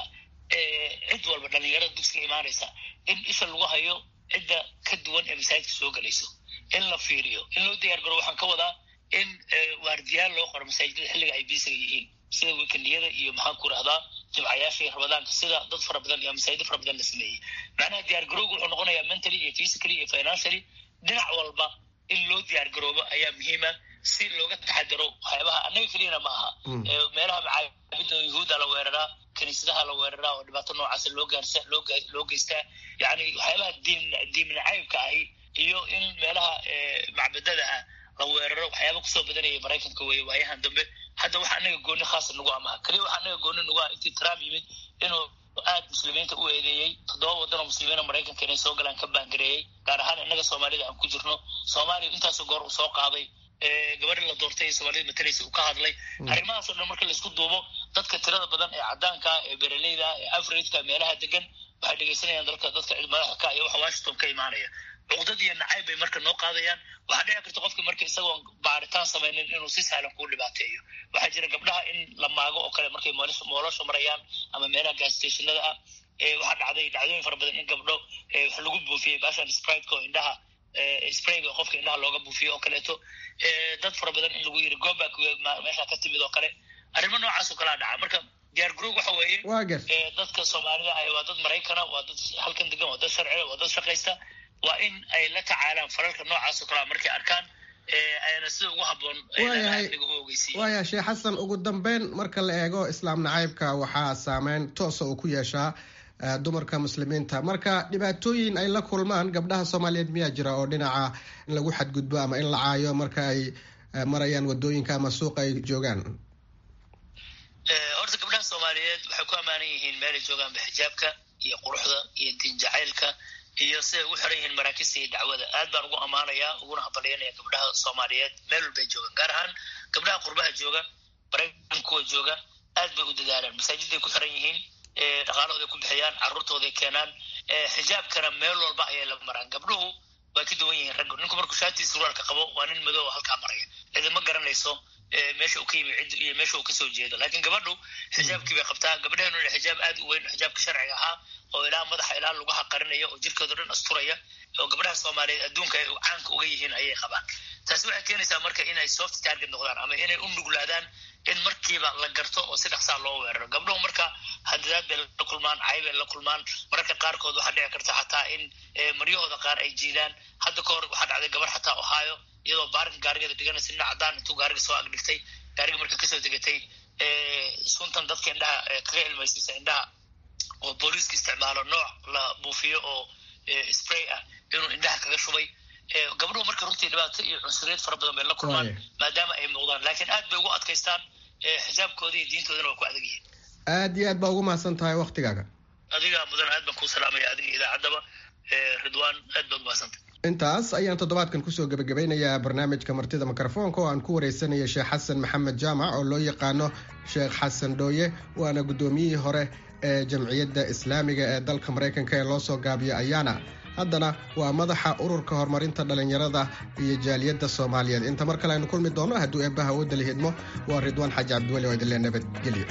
cid walba dhalinyarada dugsiga imaanaysa in isha lagu hayo cidda ka duwan ee masaajidka soo gelayso in la fiiriyo in loo diyaar garo waxaan ka wadaa in waardiyaal loo qoro masaajidada xilliga ay biisiga yihiin sida wikendiyada iyo maxaan ku rahdaa jimcayaasha iyo ramadaanka sida dad fara badan iyo masaajido fara badan la sameeyey macnaha diyaar garowga wuxuu noqonayaa mentally iyo physically iyo financially dhinac walba in loo diyaar garoobo ayaa muhiima si looga taxadaro waxyaabaha annaga keliyana ma aha meelaha macaabida yuhuudda la weeraraa kiniisadaha la weeraraa oo dhibaato noocaasa loo gaarsa loo geystaa yani waxyaabaha diin diimnacaybka ahi iyo in meelaha macbadada ah la weeraro waxyaaba kusoo badanaya maraykanka weye waayahan dambe hadda waxa anaga gooni khaasa nagu amaha keliya waxa anaga gooni nagu ah intii trump yimid inuu aad muslimiinta u eedeeyey toddoba waddan oo muslimiina maraykanka inay soo galaan ka baangareeyey gaar ahaan innaga soomaalida aan ku jirno soomaaliya intaasoo goor uu soo qaaday gabadhi la doortay ee soomaalida matalaysa uu ka hadlay arrimahaas oo dhan marka laisku duubo dadka tirada badan ee caddaanka ee bereleyda ee afrika meelaha degan waxay dhegaysanayaan dalka dadka madaxda ka iyo waxa washington ka imaanaya cuqdad iyo nacayb bay marka noo qaadayaan waxaa dhici karta qofka marka isagoon baaritaan samaynin inuu si sahlan kuu dhibaateeyo waxaa jira gabdhaha in la maago oo kale markay moolosha marayaan ama meelaha gastationada ah waxaa dhacday dhacdooyin fara badan in gabdho wax lagu buufiyey baashan spriteka oo indhaha sprayga qofka indhaha looga buufiyo oo kaleeto dad fara badan in lagu yiri goback meesha ka timid oo kale arrimo noocaas oo kalea dhaca marka diyaar garoog waxa weeye dadka soomaalida ah waa dad maraykana waa dad halkan degan waa dad sharciga waa dad shaqaysta waa in ay la tacaalaan falalka noocaas oo kalea markay arkaan ayna sida ugu habboon amniga u ogeysiiya waaya sheekh xasan ugu dambeyn marka la eego islaam nacaybka waxaa saameyn toosa uu ku yeeshaa dumarka muslimiinta marka dhibaatooyin ay la kulmaan gabdhaha soomaaliyeed miyaa jira oo dhinaca in lagu xadgudbo ama in la caayo marka ay marayaan wadooyinka ama suuqa ay joogaan horta gabdhaha soomaaliyeed waxay ku ammaanan yihiin meelay joogaanba xijaabka iyo quruxda iyo diin jacaylka iyo siday ugu xiran yihiin maraakista iyo dacwada aad baan ugu ammaanayaa uguna hambalyaynaya gabdhaha soomaaliyeed meel walbay joogaan gaar ahaan gabdhaha qurbaha jooga maraykankuwa jooga aad bay u dadaalaan masaajiday ku xiran yihiin dhaqaalahooday ku bixiyaan carruurtooday keenaan xijaabkana meel walba ayay la maraan gabdhuhu way ka duwan yihiin raggu ninku markuu shaatii surwaalka qabo waa nin madow halkaa maraya cidima garanayso meesha uu ka yimi cid iyo meesha uu kasoo jeedo laakiin gabadhu xijaabkii bay qabtaa gabdhaheenuna xijaab aad u weyn xijaabka sharciga ahaa oo ilaa madaxa ilaa lugaha qarinaya oo jirkooda dhan asturaya oo gabdhaha soomaaliyeed adduunka ay caanka uga yihiin ayay qabaan taasi waxay keenaysaa marka inay soft target noqdaan ama inay u nuglaadaan in markiiba la garto oo si dhaqsaa loo weeraro gabdhuhu marka hadadaad bay la kulmaan cay bay la kulmaan mararka qaarkood waxaa dhici karta xataa in maryahooda qaar ay jiidaan hadda ka hor waxaa dhacday gabar xataa ohio iyadoo baarinka gaarigeeda dhiganaysa dhinac cadaan intuu gaariga soo agdhigtay gaariga marka kasoo degatay suntan dadka indhaha kaga ilmaysiisa indhaha oo booliiska isticmaalo nooc la buufiyo oo spray ah inuu indhaha kaga shubay gabdhuhu marka runtii dhibaato iyo cunsuriyad fara badan bay la kulmaan maadaama ay muuqdaan laakiin aad bay ugu adkaystaan xijaabkooda iyo diintoodana waa ku adag yihiin aad iyo aad baa ugu mahadsan tahay waktigaaga adiga mudan aad baan kuu salaamaya adiga idaacaddaba ridwaan aad baad umahadsantay intaas ayaan toddobaadkan kusoo gebagabeynayaa barnaamijka martida mikrofoonka oo aan ku wareysanaya sheekh xasan maxamed jaamac oo loo yaqaano sheekh xasan dhooye waana guddoomiyihii hore ee jamciyadda islaamiga ee dalka maraykanka ee loo soo gaabiyo ayaana haddana waa madaxa ururka horumarinta dhallinyarada iyo jaaliyadda soomaaliyeed inta mar kale aynu kulmi doono hadduu eebbaha wadda la hidmo waa ridwaan xaaji cabdiweli oo idinlee nabadgelyo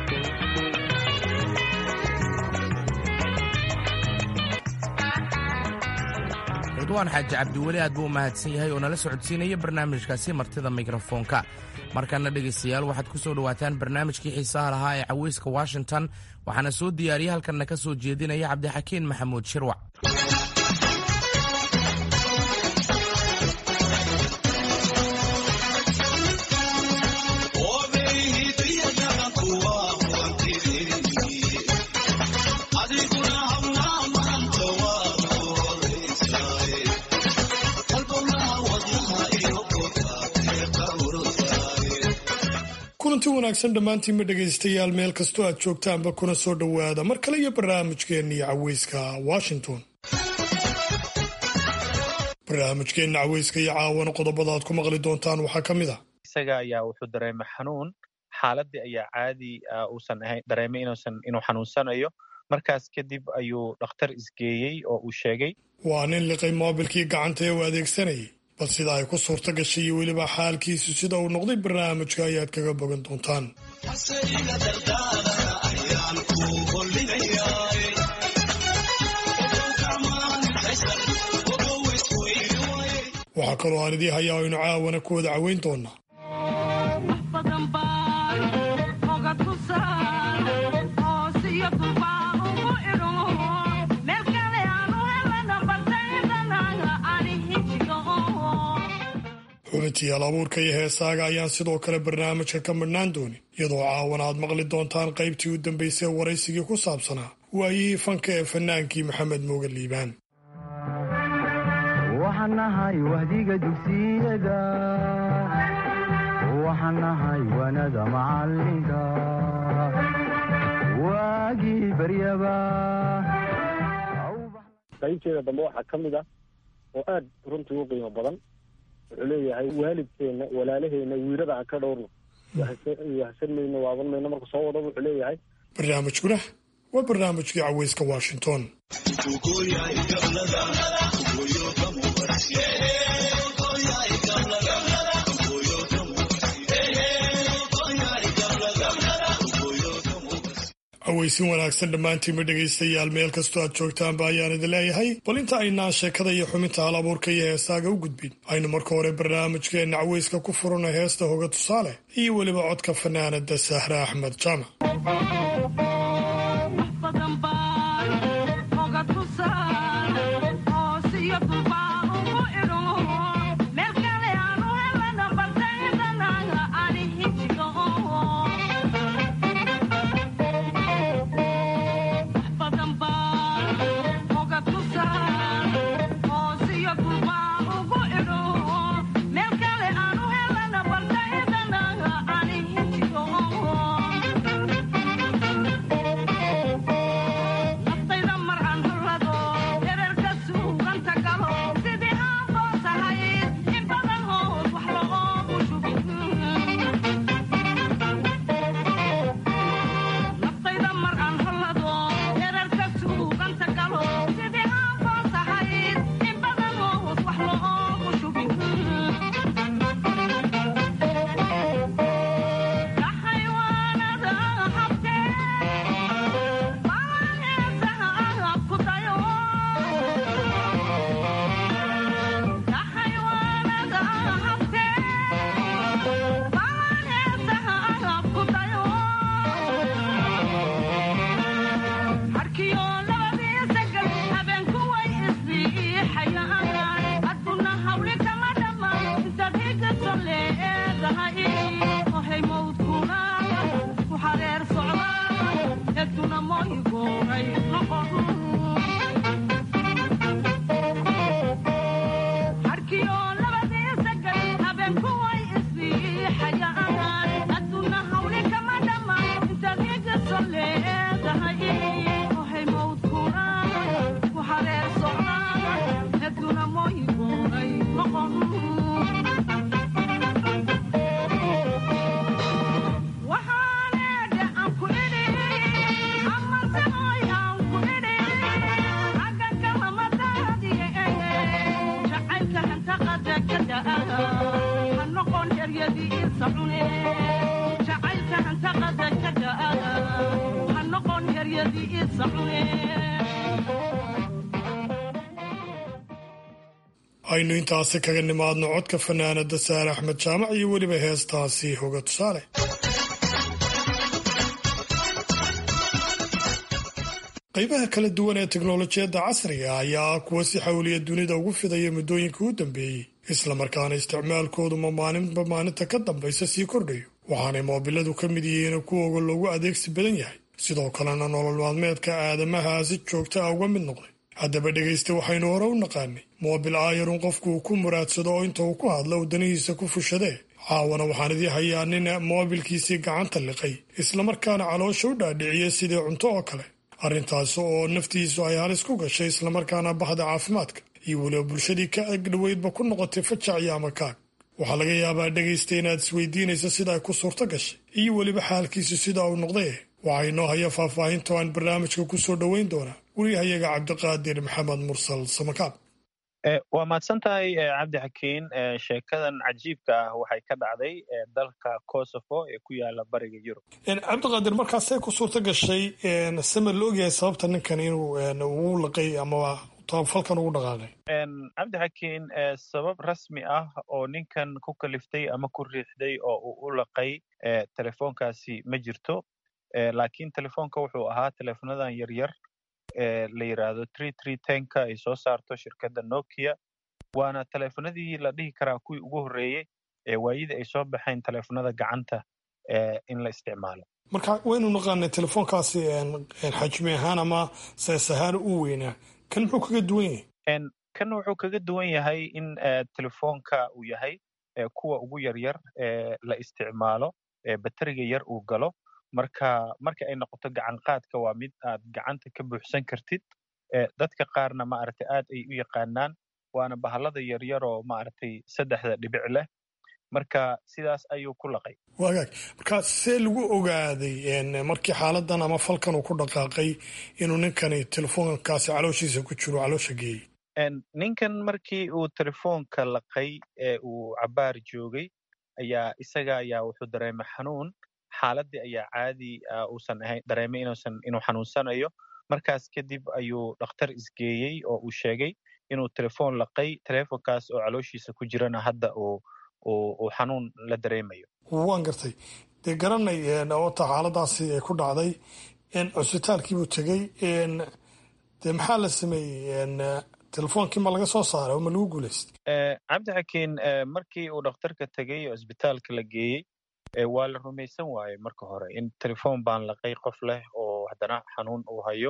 ridwaan xaaji cabdiweli aad buu u mahadsan yahay oo nala socodsiinaya barnaamijkaasi martida mikrofoonka markana dhegaystayaal waxaad ku soo dhowaataan barnaamijkii xiisaha lahaa ee caweyska washington waxaana soo diyaariyey halkanna ka soo jeedinaya cabdixakiin maxamuud shirwac kulanti wanaagsan dhammaantiinma dhegaystayaal meel kastoo aad joogtaanba kuna soo dhowaada mar kale iyo barnaamijkeenna iyo caweyska washington barnaamijkeenna caweyska iyo caawana qodobada aad ku maqli doontaan waxaa ka mid ah isaga ayaa wuxuu dareemay xanuun xaaladii ayaa caadi uusan ahayn dareemay inuusan inuu xanuunsanayo markaas kadib ayuu dhakhtar isgeeyey oo uu sheegay waa nin liqay moobilkii gacanta ee uu adeegsanayay bal sida ay ku suurto gashay iyo weliba xaalkiisu sida uu noqday barnaamijka ayaad kaga bogan doontaan waxaa kaloo aan idii hayaa aynu caawana ku wada caweyn doonaa xubintiyaal abuurka iyo heesaaga ayaan sidoo kale barnaamijka ka midhnaan doonin iyadoo caawana aad maqli doontaan qaybtii u dambaysay waraysigii ku saabsanaa waayihii fanka ee fannaankii maxamed mooga liibaan waxaan nahay wahdiga dugsiyada waxaan nahay wanada macalinka waagii baryaba qaybteeda dambe waxaa ka mid ah oo aad runtii u qiimo badan wuxuu leeyahay waalidkeenna walaalaheenna wiirada aan ka dhowrno wahsan mayno waaban mayno marka soo wada wuxuu leeyahay barnaamijkuna waa barnaamijkii caweyska washington caweysin wanaagsan dhammaantiinma dhegaystayaal meel kastoo aad joogtaanba ayaan idin leeyahay bal inta aynaan sheekada iyo xubinta hal abuurka iyo heesaaga u gudbin aynu marka hore barnaamijkeenna caweyska ku furano heesta hoga tusaale iyo weliba codka fanaanada sahre axmed jaamac aynu intaasi kaga nimaadno codka fanaanada saare axmed jaamac iyo weliba heestaasi hoga tusaale qaybaha kala duwan ee teknolojiyadda casriga ayaa ah kuwa si xawliya dunida ugu fidaya muddooyinka u dambeeyey islamarkaana isticmaalkoodu ma maalinba maalinta ka dambaysa sii kordhayo waxaanay moobiladu ka mid yihiin kuwoga loogu adeegsi badan yahay sidoo kalena nolol maalmeedka aadamaha si joogta ah uga mid noqday haddaba dhegaysta waxaynu hore u naqaanay moobil aayarun qofku uu ku muraadsado oo inta uu ku hadla uu danihiisa ku fushadee caawana waxaan idii hayaa nin moobilkiisii gacanta liqay islamarkaana caloosha u dhaadhiciyey sidii cunto oo kale arrintaasi oo naftiisu ay halis ku gashay islamarkaana bahda caafimaadka iyo weliba bulshadii ka agdhoweydba ku noqotay fajac iyo amakaag waxaa laga yaabaa dhegaysta inaad isweydiinaysa sida ay ku suurto gashay iyo weliba xaalkiisu sida uu noqday waxaa inoo haya faahfaahinta aan barnaamijka ku soo dhoweyn doonaa wariyahayaga cabdiqaadir maxamed mursal samakaab waa mahadsan tahay cabdi xakiin sheekadan cajiibka ah waxay ka dhacday dalka kosovo ee ku yaala bariga yurub cabdiqaadir markaasay ku suurto gashay sama la ogyahay sababta ninkan inuu ugu laqay amaba falkan ugu dhaqaaqay cabdi xakiin sabab rasmi ah oo ninkan ku kaliftay ama ku riixday oo uu u laqay telefoonkaasi ma jirto laakiin telefoonka wuxuu ahaa telefonadan yaryar la yiraahdo tree tree tenka ay soo saarto shirkadda nokia waana telefonadii la dhihi karaa kuwii ugu horreeyey ee waayadii ay soo baxeen telefonada gacanta in la isticmaalo marka waynu naqaanay telefoonkaasi xajmi ahaan ama sees ahaan u weynaa kan muxuu kaga duwan yahay kan wuxuu kaga duwan yahay in telefoonka uu yahay kuwa ugu yaryar ee la isticmaalo bateriga yar uu galo marka marka ay noqoto gacan qaadka waa mid aad gacanta ka buuxsan kartid dadka qaarna maaragtay aad ay u yaqaanaan waana bahalada yaryar oo maaragtay saddexda dhibic leh marka sidaas ayuu ku laqay wagaag marka see lagu ogaaday markii xaaladan ama falkan uu ku dhaqaaqay inuu ninkani telefoonkaasi calooshiisa ku jiro caloosha geeyey ninkan markii uu telefoonka laqay ee uu cabaar joogay ayaa isaga ayaa wuxuu dareemay xanuun xaaladii ayaa caadi uusan ahayn dareemay inuusan inuu xanuunsanayo markaas kadib ayuu dhakhtar isgeeyey oo uu sheegay inuu telefoon laqay telefoonkaas oo calooshiisa ku jirana hadda uu uu xanuun la dareemayo waan gartay dee garanay ota xaaladaasi ay ku dhacday cusbitaalkiibuu tegey dee maxaa la sameeyey telefoonkii ma laga soo saaray oo ma lagu guulaystay cabdi xakiin markii uu dhakhtarka tegey oo isbitaalka la geeyey waa la rumaysan waaye marka hore in telefoon baan laqay qof leh oo haddana xanuun uu hayo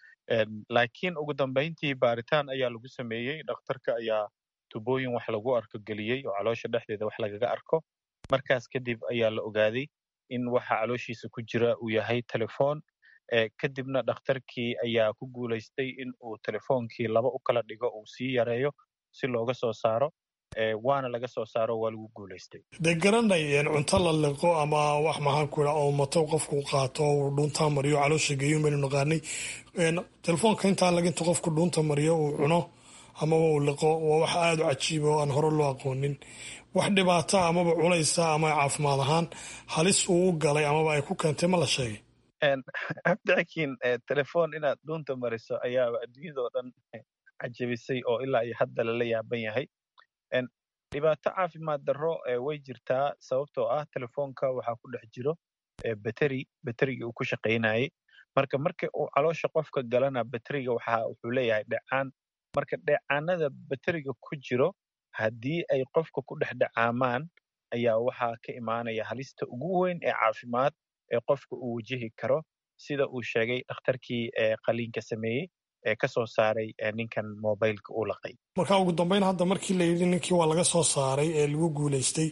laakiin ugu dambayntii baaritaan ayaa lagu sameeyey dhakhtarka ayaa tubooyin wax lagu arko geliyey oo caloosha dhexdeeda wax lagaga arko markaas kadib ayaa la ogaaday in waxa calooshiisa ku jira uu yahay telefoon kadibna dhakhtarkii ayaa ku guulaystay in uu telefoonkii laba u kala dhigo uu sii yareeyo si looga soo saaro waana laga soo saaro waa lagu guulaystay dee garanay cunto la liqo ama wax maxaan ku idhaa oo mato qofku qaato uu dhuuntaa mariyo caloosha geeyo baynu naqaanay telefoonka intaa laga inta qofku dhuunta mariyo uu cuno amaba uu liqo waa wax aada u cajiiba oo aan hore loo aqoonin wax dhibaata amaba culaysa ama caafimaad ahaan halis uu u galay amaba ay ku keentay ma la sheegay cabdixakiin telefoon inaad dhuunta mariso ayaaba adduunyadao dhan cajabisay oo ilaa iyo hadda lala yaaban yahay dhibaato caafimaad darro way jirtaa sababtoo ah telefoonka waxaa ku dhex jiro bateri baterigii uu ku shaqaynayey marka marka uu caloosha qofka galana bateriga waxa wuxuu leeyahay dhecaan marka dheecaanada bateriga ku jiro haddii ay qofka ku dhex dhacaamaan ayaa waxaa ka imaanaya halista ugu weyn ee caafimaad ee qofka uu wajihi karo sida uu sheegay dhakhtarkii qaliinka sameeyey ee ka soo saaray ninkan mobileka uu laqay marka ugu dambeyn hadda markii la yidhi ninkii waa laga soo saaray ee lagu guulaystay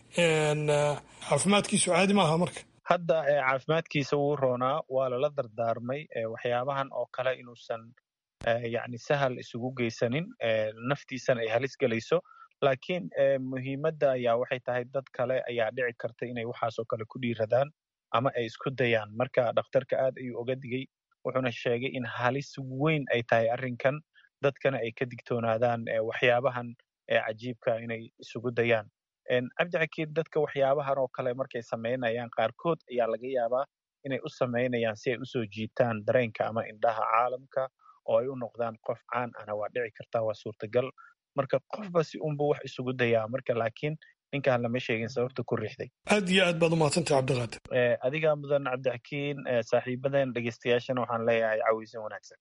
caafimaadkiisu caadi maaha marka hadda caafimaadkiisa wuu roonaa waa lala dardaarmay waxyaabahan oo kale inuusan yani sahal isugu geysanin naftiisana ay halis gelayso laakiin muhiimadda ayaa waxay tahay dad kale ayaa dhici karta inay waxaasoo kale ku dhiiradaan ama ay isku dayaan marka dhakhtarka aad ayuu oga digay wuxuuna sheegay in halis weyn ay tahay arrinkan dadkana ay ka digtoonaadaan waxyaabahan cajiibka inay isugu dayaan cabdixakiin dadka waxyaabahan oo kale markay samaynayaan qaarkood ayaa laga yaabaa inay u samaynayaan si ay usoo jiitaan dareenka ama indhaha caalamka oo ay u noqdaan qof caan ana waa dhici kartaa waa suurtagal marka qofba si unbu wax isugu dayaa marka laakiin ninkaan lama sheegin sababta ku riixday aad iyo aad baad umahadsantay cabdiqaadir adigaa mudan cabdixakiin saaxiibadan dhegeystayaashana waxaan leeyahay caweysan wanaagsan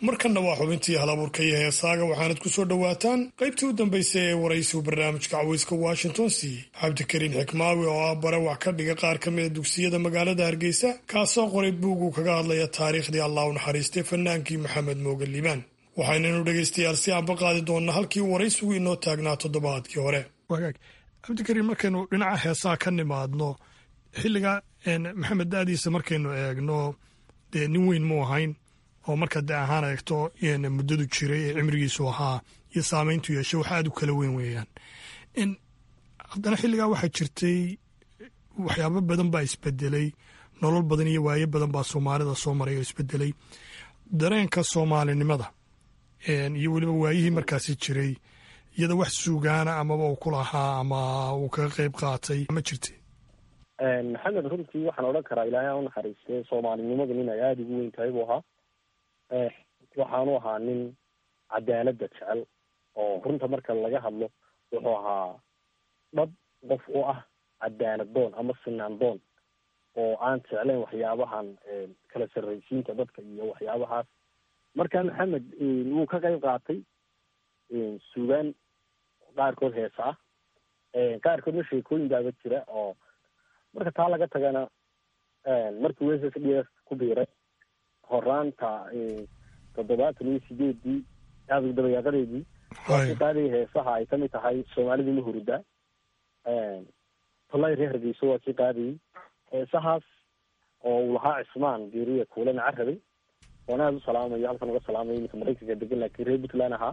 markanna waa xubintii halabuurka iyo heesaaga waxaanad ku soo dhowaataan qaybtii u dambaysay ee waraysigu barnaamijka caweyska washington siiyey cabdikariin xikmaawi oo ah bare wax ka dhiga qaar ka mida dugsiyada magaalada hargeysa kaasoo qoray buug uu kaga hadlaya taariikhdii allah u naxariistay fanaankii maxamed mooge liibaan waxaynanu dhegaystayaal si aanba qaadi doonnaa halkii waraysigu inoo taagnaa toddobaadkii hore wagaag cabdikariin markaynu dhinaca heesaha ka nimaadno xilliga maxamed da'diisa markaynu eegno dee nin weyn mu ahayn oo marka de ahaan eegto muddadu jiray ee cimrigiisu ahaa iyo saameyntu yeeshay wax aad u kala weyn weeyaan haddana xilligaa waxaa jirtay waxyaabo badan baa isbedelay nolol badan iyo waayo badan baa soomaalida soo maray oo isbedelay dareenka soomaalinimada iyo weliba waayihii markaasi jiray iyada wax suugaana amaba uu ku lahaa ama uu kaga qeyb qaatay ma jirtay maxamed runtii waxaan odhan karaa ilaahay aan u naxariistay soomaalinimadu nin ay aada ugu weyn tahay buu ahaa waxaanu ahaa nin cadaaladda jecel oo runta marka laga hadlo wuxuu ahaa dhab qof u ah cadaalad doon ama sinaan doon oo aan jeclayn waxyaabahan kala sarraysiinta dadka iyo waxyaabahaas marka maxamed wuu ka qayb qaatay suugaan qaarkood heesa ah qaarkoodna sheekooyin baaba jira oo marka taa laga tagana markii w s s d f ku biiray horaanta toddobaatan iyo sideedii aada dabayaaqadeedii waa ki qaadaya heesaha ay kamid tahay soomaalida ma hurida tolay reer hargeyso waa kii qaadayay heesahaas oo uu lahaa cismaan geeriya kuulana carabay oon aada u salaamayo halkan uga salaamayo iminka maraykanka degan laakiin reer puntland ahaa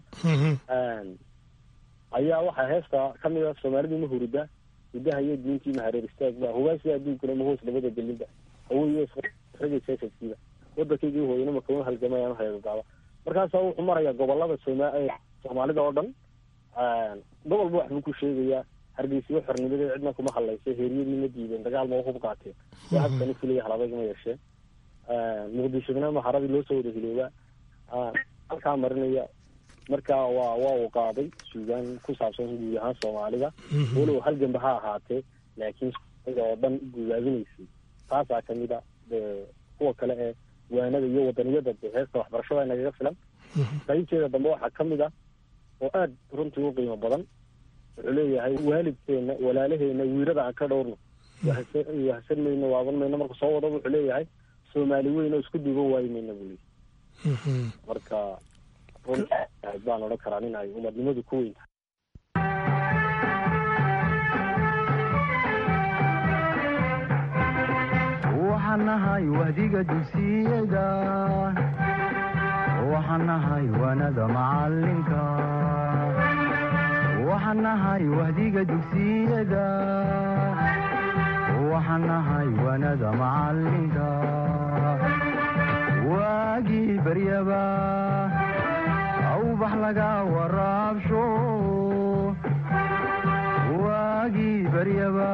ayaa waxaa heesta kamid ah soomaalida ma hurida hidaha iyo diintii mahareer istaagba hubaasida adduunkuna mahoos labada gelinba haweyo ragaysasadkiiba waddankaygii hooyana makama halgamayaan heegagaaba markaasa wuxuu marayaa gobolada sooma soomaalida oo dhan gobolba waxbuu ku sheegayaa hargeysiyo xornimada cidna kuma hadlaysa heeriyadii ma diideen dagaal ma hub qaateen waa habkani filaya halabagama yeesheen muqdishona maharadii loo soo wada hilooba halkaa marinaya marka waa waa uu qaaday suugaan ku saabsan guud ahaan soomaalida walow halganba ha ahaatee laakiin oo dhan gudaabinaysay taasaa kamid a kuwa kale ee waanada iyo wadaniyada de heesta waxbarashada nagaga filan qaybteeda dambe waxaa kamid ah oo aada runtii u qiimo badan wuxuu leeyahay waalidkeena walaalaheena wiirada aan ka dhowrno wahsan mayno waaban mayno marka soo wadaba wuxuu leeyahay soomaali weyn oo isku duuban waayi mayna buu leeyahy marka runtii baan odhan karaa nin ay umadnimadu ku weyn tahay waxaan nahay wahdiga dugsiyada waxaan nahay wanada macalinka waxaan nahay wahdiga dugsiyada waxaan nahay wanada macalinka waagii baryaba awbax laga waraabsho waagii baryaba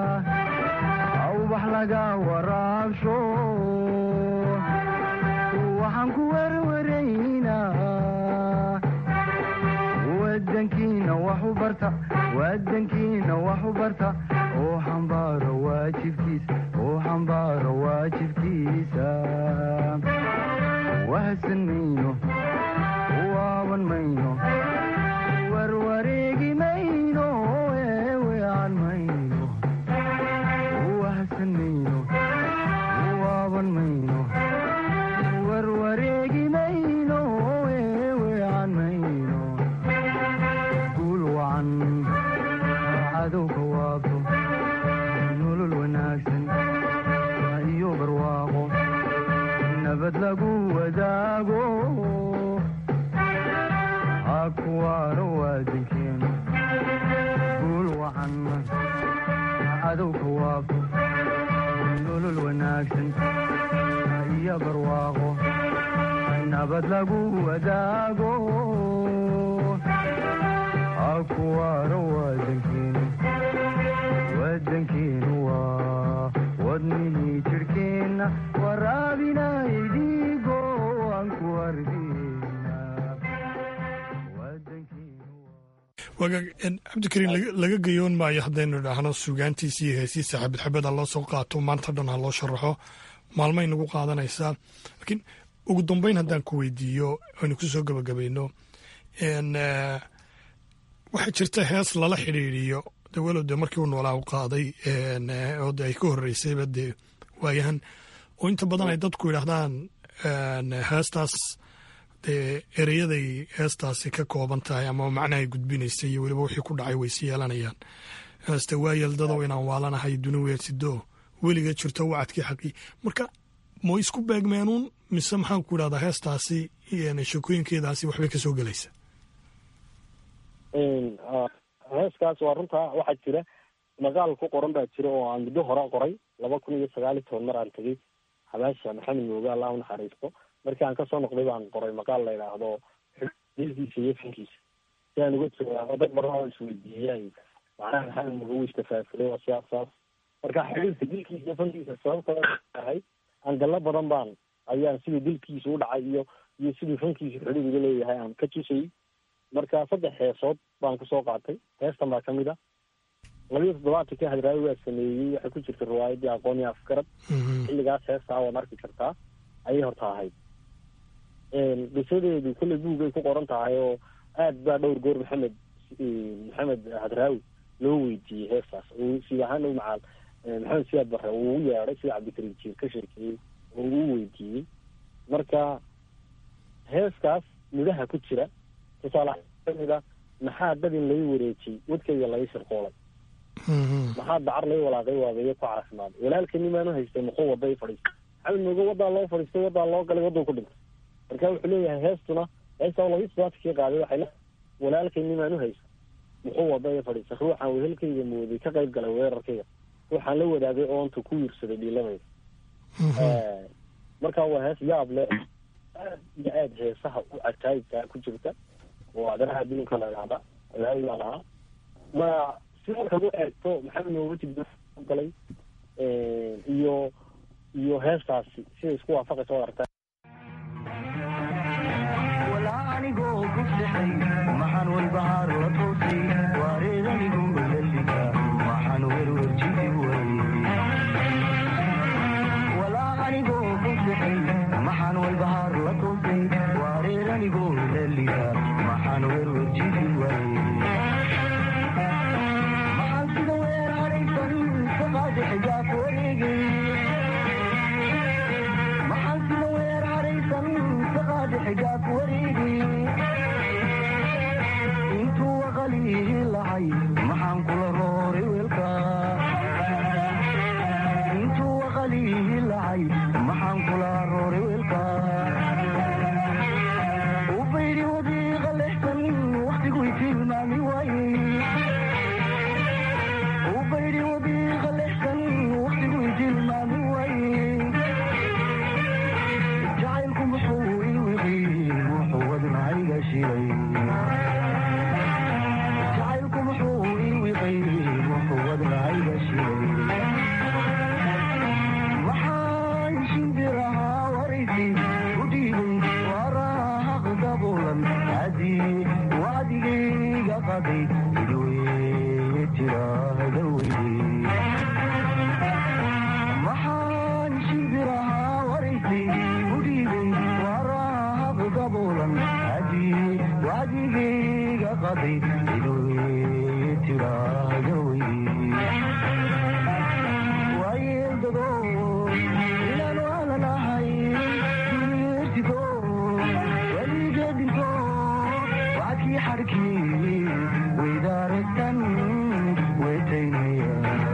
awbax laga waraabsho waxaan ku werwaraynaa wadankiina wax u barta wadankiina wax u barta oo xambaaro waajibkiisa oo xambaaro waajibkiisa wahsan mayno waaban mayno warwareegi mayno eewean mayno wahsan mayno waaban mayno warwareegi mayno eewean mayno guul wacan cadowka waabto nolol wanaagsan iyo barwaaqo nabad lagu wadaago hakuwaano waadankeenu guul wacan cadowka waabto nolol wanaagsan iyo barwaaqo nabad lagu wadaago hakuwaano waadankeenu wadankeenu waa wadnihii jirhkeenna waraabinay dhiigo aan ku wagaag cabdikariin laga gayoon maayo haddaynu idhaahno suugaantiisa iyo heesiisa xabad xabad ha loo soo qaato maanta dhan ha loo sharaxo maalmay nagu qaadanaysaa laakiin ugu dambeyn haddaan ku weydiiyo aynu ku soo gabagabayno waxaa jirta hees lala xidhiidhiyo de walow de markii uu noolaa u qaaday oo de ay ka horreysayba dee waayahan oo inta badan ay dadku yidhaahdaan heestaas dee ereyaday heestaasi ka kooban tahay ama macnahay gudbinaysay iyo weliba wixii ku dhacay waysi yeelanayaan heeste waa yeeldadow inaan waalanahay duni weersido weliga jirto wacadkii xaqii marka ma isku beegmeenuun mise maxaan ku idhahdaa heestaasi sheekooyinkeedaasi waxbay ka soo gelaysa heeskaas waa runtaa waxaa jira maqaal ku qoran baa jira oo aan muddo hore qoray laba kun iyo sagaal iyo toban mar aan tegey xabaasha maxamed mooge allah u naxariisto markii aan kasoo noqday baan qoray maqaal la yidhaahdo dilkiisa iyo fankiisa si aan uga jawaabo dad marnaa isweydiiyaan macnaha maxamed mooge wuu istafaafulay waa siyaas saas marka xidhiirka dilkiisa iyo fankiisa sababta tahay angalo badan baan ayaan sidii dilkiisa u dhacay iyo iyo sidii fankiisa xidhiir uga leeyahay aan ka tusayy marka saddex heesood baan kusoo qaatay heestan baa kamid a labiyo toddobaatankii hadraawi waa sameeyey waxay ku jirta riwaayadii aqooni afgarad xilligaas heestaa waad arki kartaa ayay horta ahayd qisadeedu kolley buugay ku qoran tahay oo aad baa dhowr goor maxamed maxamed hadraawi loo weydiiyey heestaas sid ahaan u macaal maxamed siyaad bare uu u yeedhay sida cabdikariim jiir ka sheekeeyey oo uu weydiiyey marka heeskaas midhaha ku jira tusaale kamid a maxaa dadin lai wareejiyey wadkayga laga shirqoolay maxaa dacar lai walaaqay waabeeye ku caafimaaday walaalkani maanu haystay muxuu wada i fadhiistay maxamed mooge wadaa loo fadhiistay wadaa loo galay wadduu ku dhintay marka wuxuu leeyahay heestuna heestaa labiyi todobaatkii qaaday waxay le walaalkayni maanu haysta muxuu wada i fadhiistay ruuxaan wehelkayga mooday ka qayb galay weerarkayga ruuxaan la wadaagay oonta ku wiirsaday dhiiladayda marka waa hees yaab le aad iyo aad heesaha u cajaayibkaa ku jirta oo adanaha adduunka la idhahda alaayaa lahaa ma si markaad u eegto maxamed moogati galay iyo iyo heestaasi siday isku waafaqaysa waad aragtaa anigoo ku sexay maxaan walbahaar la toosay waareedanigu lalliga maxaan werwerjidi way walaa anigoo ku sexay maxaan walbahaar la toosay waareedanigu lalliga maxaan werwerjidi way maxaan sida weer haraysan saqaadi xijaab wareegay maxaan sida weer haraysan saqaadi xijaab wareegay intuu waqalihi lacay maxaan kula rooray weelka intuu waqalihi lacay maxaan kula rooray weelka u bayri wadiiqa lexsan waqtigui tilmaami waaye u bayri wadiiqa lexsan waqtigui tilmaami waaye jacaylku muxuu iwiqi wuxuu wadnahayga shilay jacaylku muxuu iwiqay wuxuu wadnahayga shilay maxaan shimbirahaa waraysi u dhiibay waraaq daboolan haddii wacdigayga qaday idweye tiraahda weyde maxaan shimbirahaa waraysi u dhiibay waraaq daboolan haddii wacdigayga qaday idweye tiraahda weyde waayeeldado inaan waalanahay duniyertigo weligeedinto wacdkii xadhkii weydaaragtan weytaynaya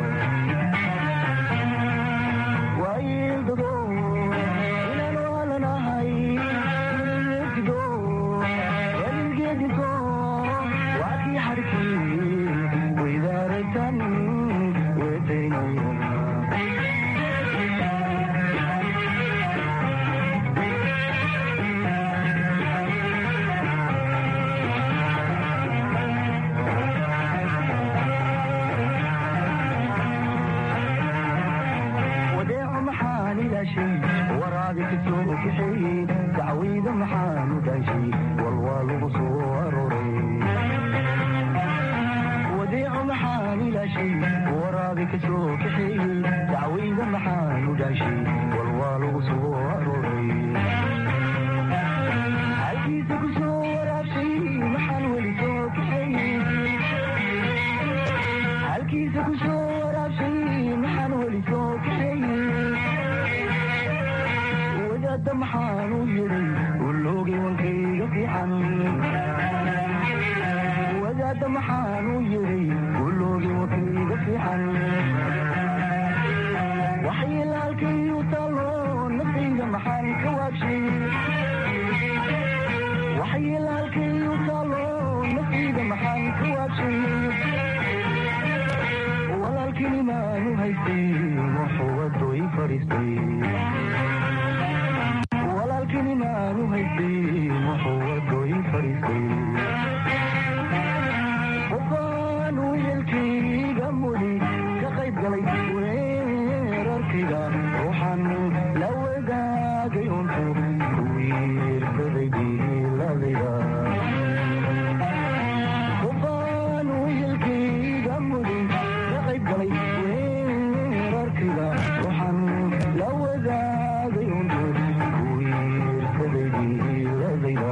waayeeldado inaan waalanahay duniyertigo weligeedinto wacdkii xadhkii weydaaragtan weytaynaya wadeeco maxaan ilaashay waraabi kasoo kaxeeyey dacwayda maxaan u dhaashay walwaa lagu soo arooray wadeeco maxaan ilaashay waraabi kasoo kaxeeyey dacwayda maxaan u dhaashay walwaa lagu soo arooray walaalkinimaanu haystay wuxuu wadooyin fadhiistay walaalkinimaanu haystay wuxuu wadooyin fadhiistay qofaan wiilkayga mudi ka qayb galay weerarkayga waxaan la wadaagay untu wiirsaday diiladayda qofaan wiilkayga mudi ka qayb galay weerarkayga waxaan la wadaagay untu wiirsaday diiladayda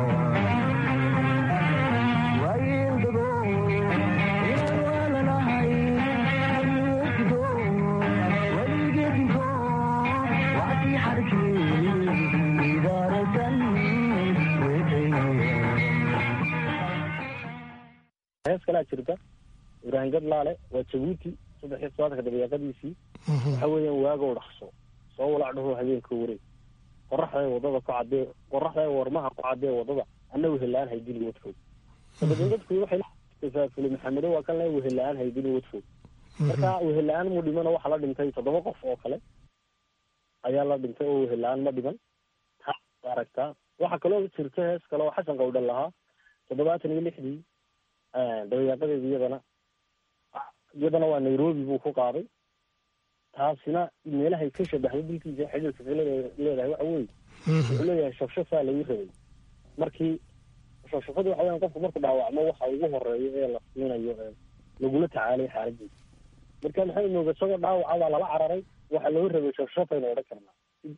hees kalaa jirta ibraahim gadlaale waa jabuuti saddex iyo todobaatanka dabeeqadiisii waxa weeyaan waagow dhaqso soo walacdhaho habeenka wareeg qoraxday wadada ku cadee qoraxday warmaha ku cadee wadada anna wehelaan haydili wadfoog dabadeed dadku waxay tafaafulay maxamedo waa kan le wehelaan haydili wadfoog marka wehelaan mu dhimano waxaa la dhintay toddoba qof oo kale ayaa la dhintay oo wehelaan ma dhiman taa aragtaa waxaa kaloo jirta hees kale oo xasan qawdhan lahaa toddobaatan iyo lixdii dabayaaqadeeda iyadana iyadana waa nairobi buu ku qaaday taasina meelahay ka shabahday dilkiisa xidhiirka ka leedahay waxa weye wuxuu leeyahay shafshafaa lagu rabay markii shafshafadu waxa weyan qofku marku dhaawacmo waxa ugu horeeyo ee la siinayo ee lagula tacaalay xaaladiisa marka maxay nooga isagoo dhaawaca baa lala cararay waxa loo rabay shafshafaynu odhan karnaa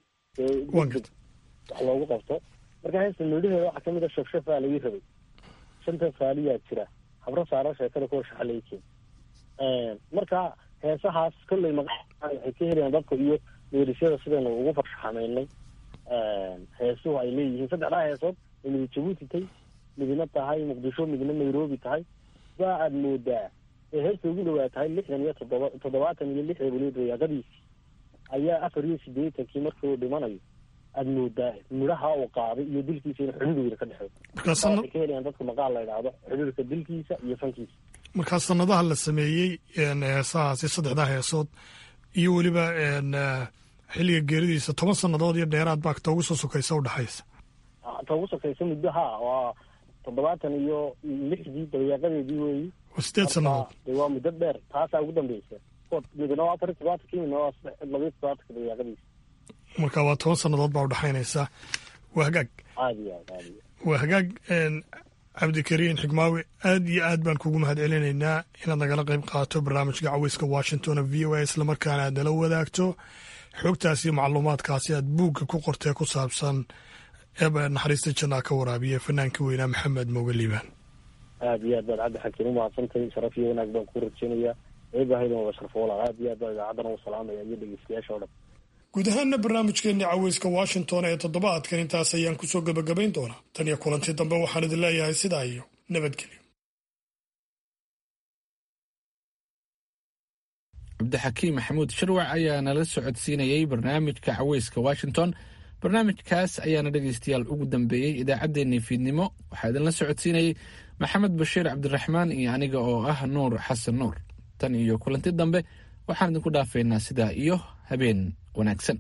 wax loogu qabto marka heesta meedhaheeda waxaa kamid a shafshafaa lagu rabay shanta faaliyaa jira habro saara sheekada kuwa shaxalayken marka heesahaas kolley maqa waxay ka helayaan dadka iyo meerisyada sidaynu ugu farshaxamaynay heesuhu ay leeyihiin saddexdaa heesood ay midi jabuuti tay midina tahay muqdisho midina nairobi tahay baa aada moodaa ee heesta ugu dhawaa tahay lixdan iyo toddoba toddobaatan iyo lixda weliba dayaaqadiisii ayaa afar iyo sideetankii markii uu dhimanayo aada moodaa midhaha uu qaaday iyo dilkiisa in xidhiir weyna ka dhexeeyo waxay ka helayaan dadka maqaal la idhaahdo xidhiirka dilkiisa iyo fankiisa markaa sanadaha la sameeyey heesahaasi saddexdaa heesood iyo weliba xilliga geeridiisa toban sannadood iyo dheeraad baa ta ugu soo sokaysa udhexaysa ta ugu sokaysa muddo ha waa toddobaatan iyo lixdii dabayaaqadeedii weeyi sideed sannadood de waa muddo dheer taasaa ugu dambeysa midna waa afar iyo todobaatanki midna waa labayo todobaatanka dabayaaqadiisa marka waa toban sannadood baa udhexaynaysa waa hagaag aad iyo aad aad iyo waa hagaag cabdikariin xigmaawe aad iyo aad baan kugu mahad celinaynaa inaad nagala qayb qaato barnaamijka caweyska washington v o a islamarkaana aad nala wadaagto xogtaasi iyo macluumaadkaasi aad buugga ku qortee ku saabsan eeba naxariista jannaa ka waraabiya fanaankii weynaa maxamed mooge liibaan aad iyo aad baad cabdi xakiin umahadsantahay sharaf iyo wanaag baan ku rajeynayaa eebahaydan wada sharfoola aad iyo aad baa idaacaddana u salaamaya iyo dhegeystayaasha o dhan guud ahaanna barnaamijkeenni caweyska washington ee toddobaadkan intaas ayaan kusoo gebagabayn doonaa tan iyo kulantii dambe waxaan idin leeyahay sidaa iyo nabadgelyo cabdixakiim maxamuud shirwac ayaa nala socodsiinayey barnaamijka caweyska washington barnaamijkaas ayaana dhegeystayaal ugu dambeeyey idaacaddeenii fiidnimo waxaa idinla socodsiinayey maxamed bashiir cabdiraxmaan iyo aniga oo ah nuur xasan nuur tan iyo kulanti dambe waxaan idinku dhaafaynaa sidaa iyo habeen wanaagsan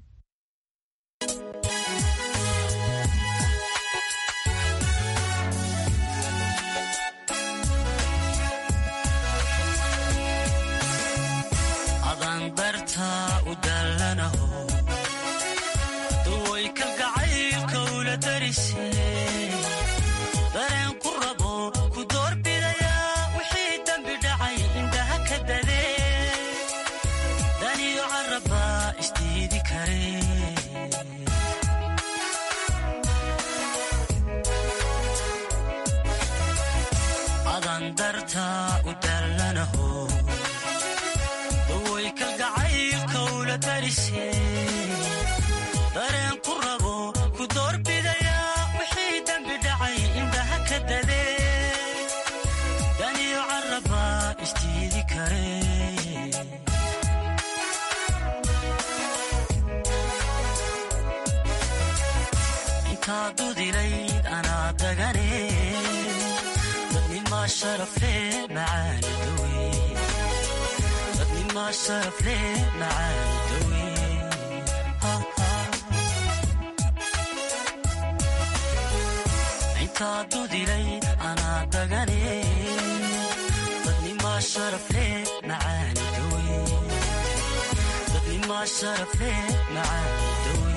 dadnimaa sharaf leh macaani dawe intaa dudilay anaa dagane dadnimaa sharaf leh macaani dawe dadnimaa sharaf leh macaani dawe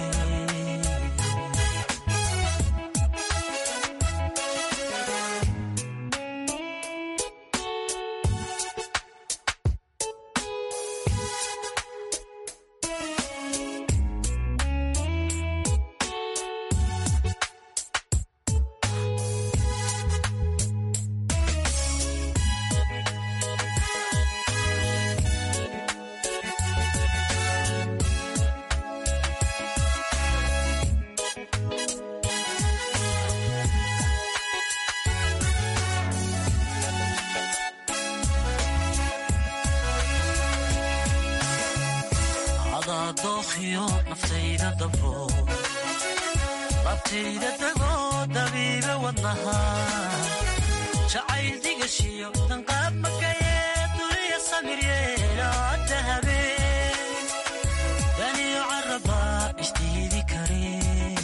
dookhiyo naftayda dabro labtayda dagoo dabiiba wadnaha jacayl digashiyo danqaab makayee duniya samiryeelaa dahabeen daniyo caraba isdiidi kare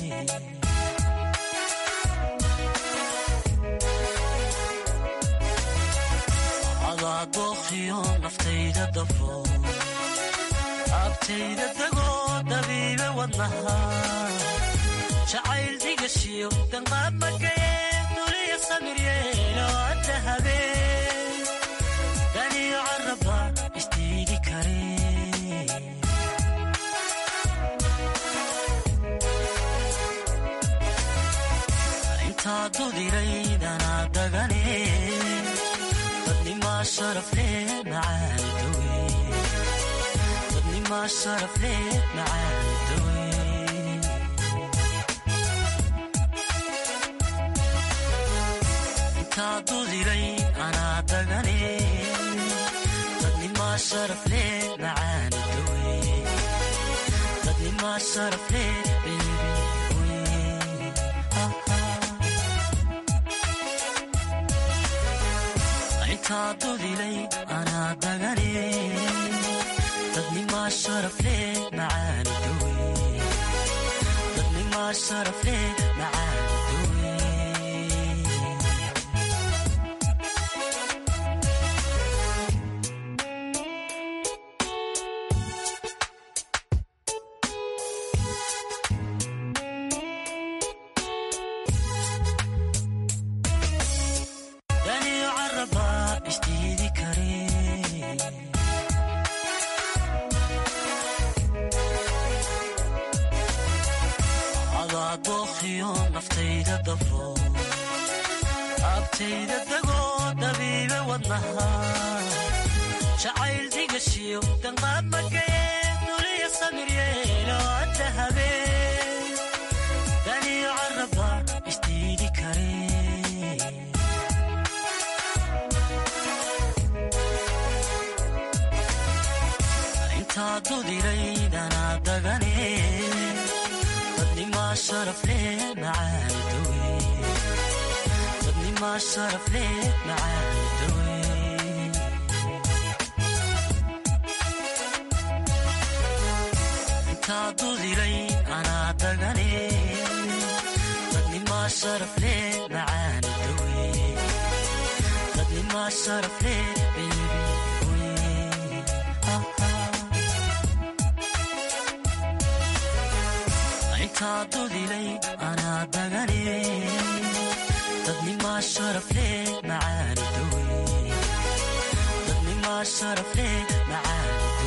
adaa dookhiyo naftayda dabro abtayda dagoo dabiiba wadnaha jacayl digashiyo danqaab makayee duniya samiryeeloo dahabeen daniyo caraba isdiidi kare intaa dudiraydanaa dagane dadnimaa sharaf leh macaani dawe dadnimaa sharaf leh macaani dawe intaa dudiray anaa dagane dadnimaa sharaf leh macaani dawe dadnimaa sharaf leh bebi intaa dudilay anaa dagane dadnimaa sharaf leh macaani dawe dadnimaa sharaf leh macaani dawe daniyo caraba isdiidi kare adaa dookhiyo naftayda dabro abtayda dagoo dabiiba wadnaha jacayl digashiyo danqaab makayee duniya samiryeeloo dahabeen daniyo caraba isdiidi kare intaa dudiraydanaa dagane dadnimaa sharaf leh macaani dawe dadnimaa sharaf leh macaani dawe intaa dudiray anaa dagane dadnimaa sharaf leh macaani dawe dadnimaa sharaf leh bebi intaa dudilay anaa dagane dadnimaa sharaf leh macaani dawe dadnimaa sharaf leh macaani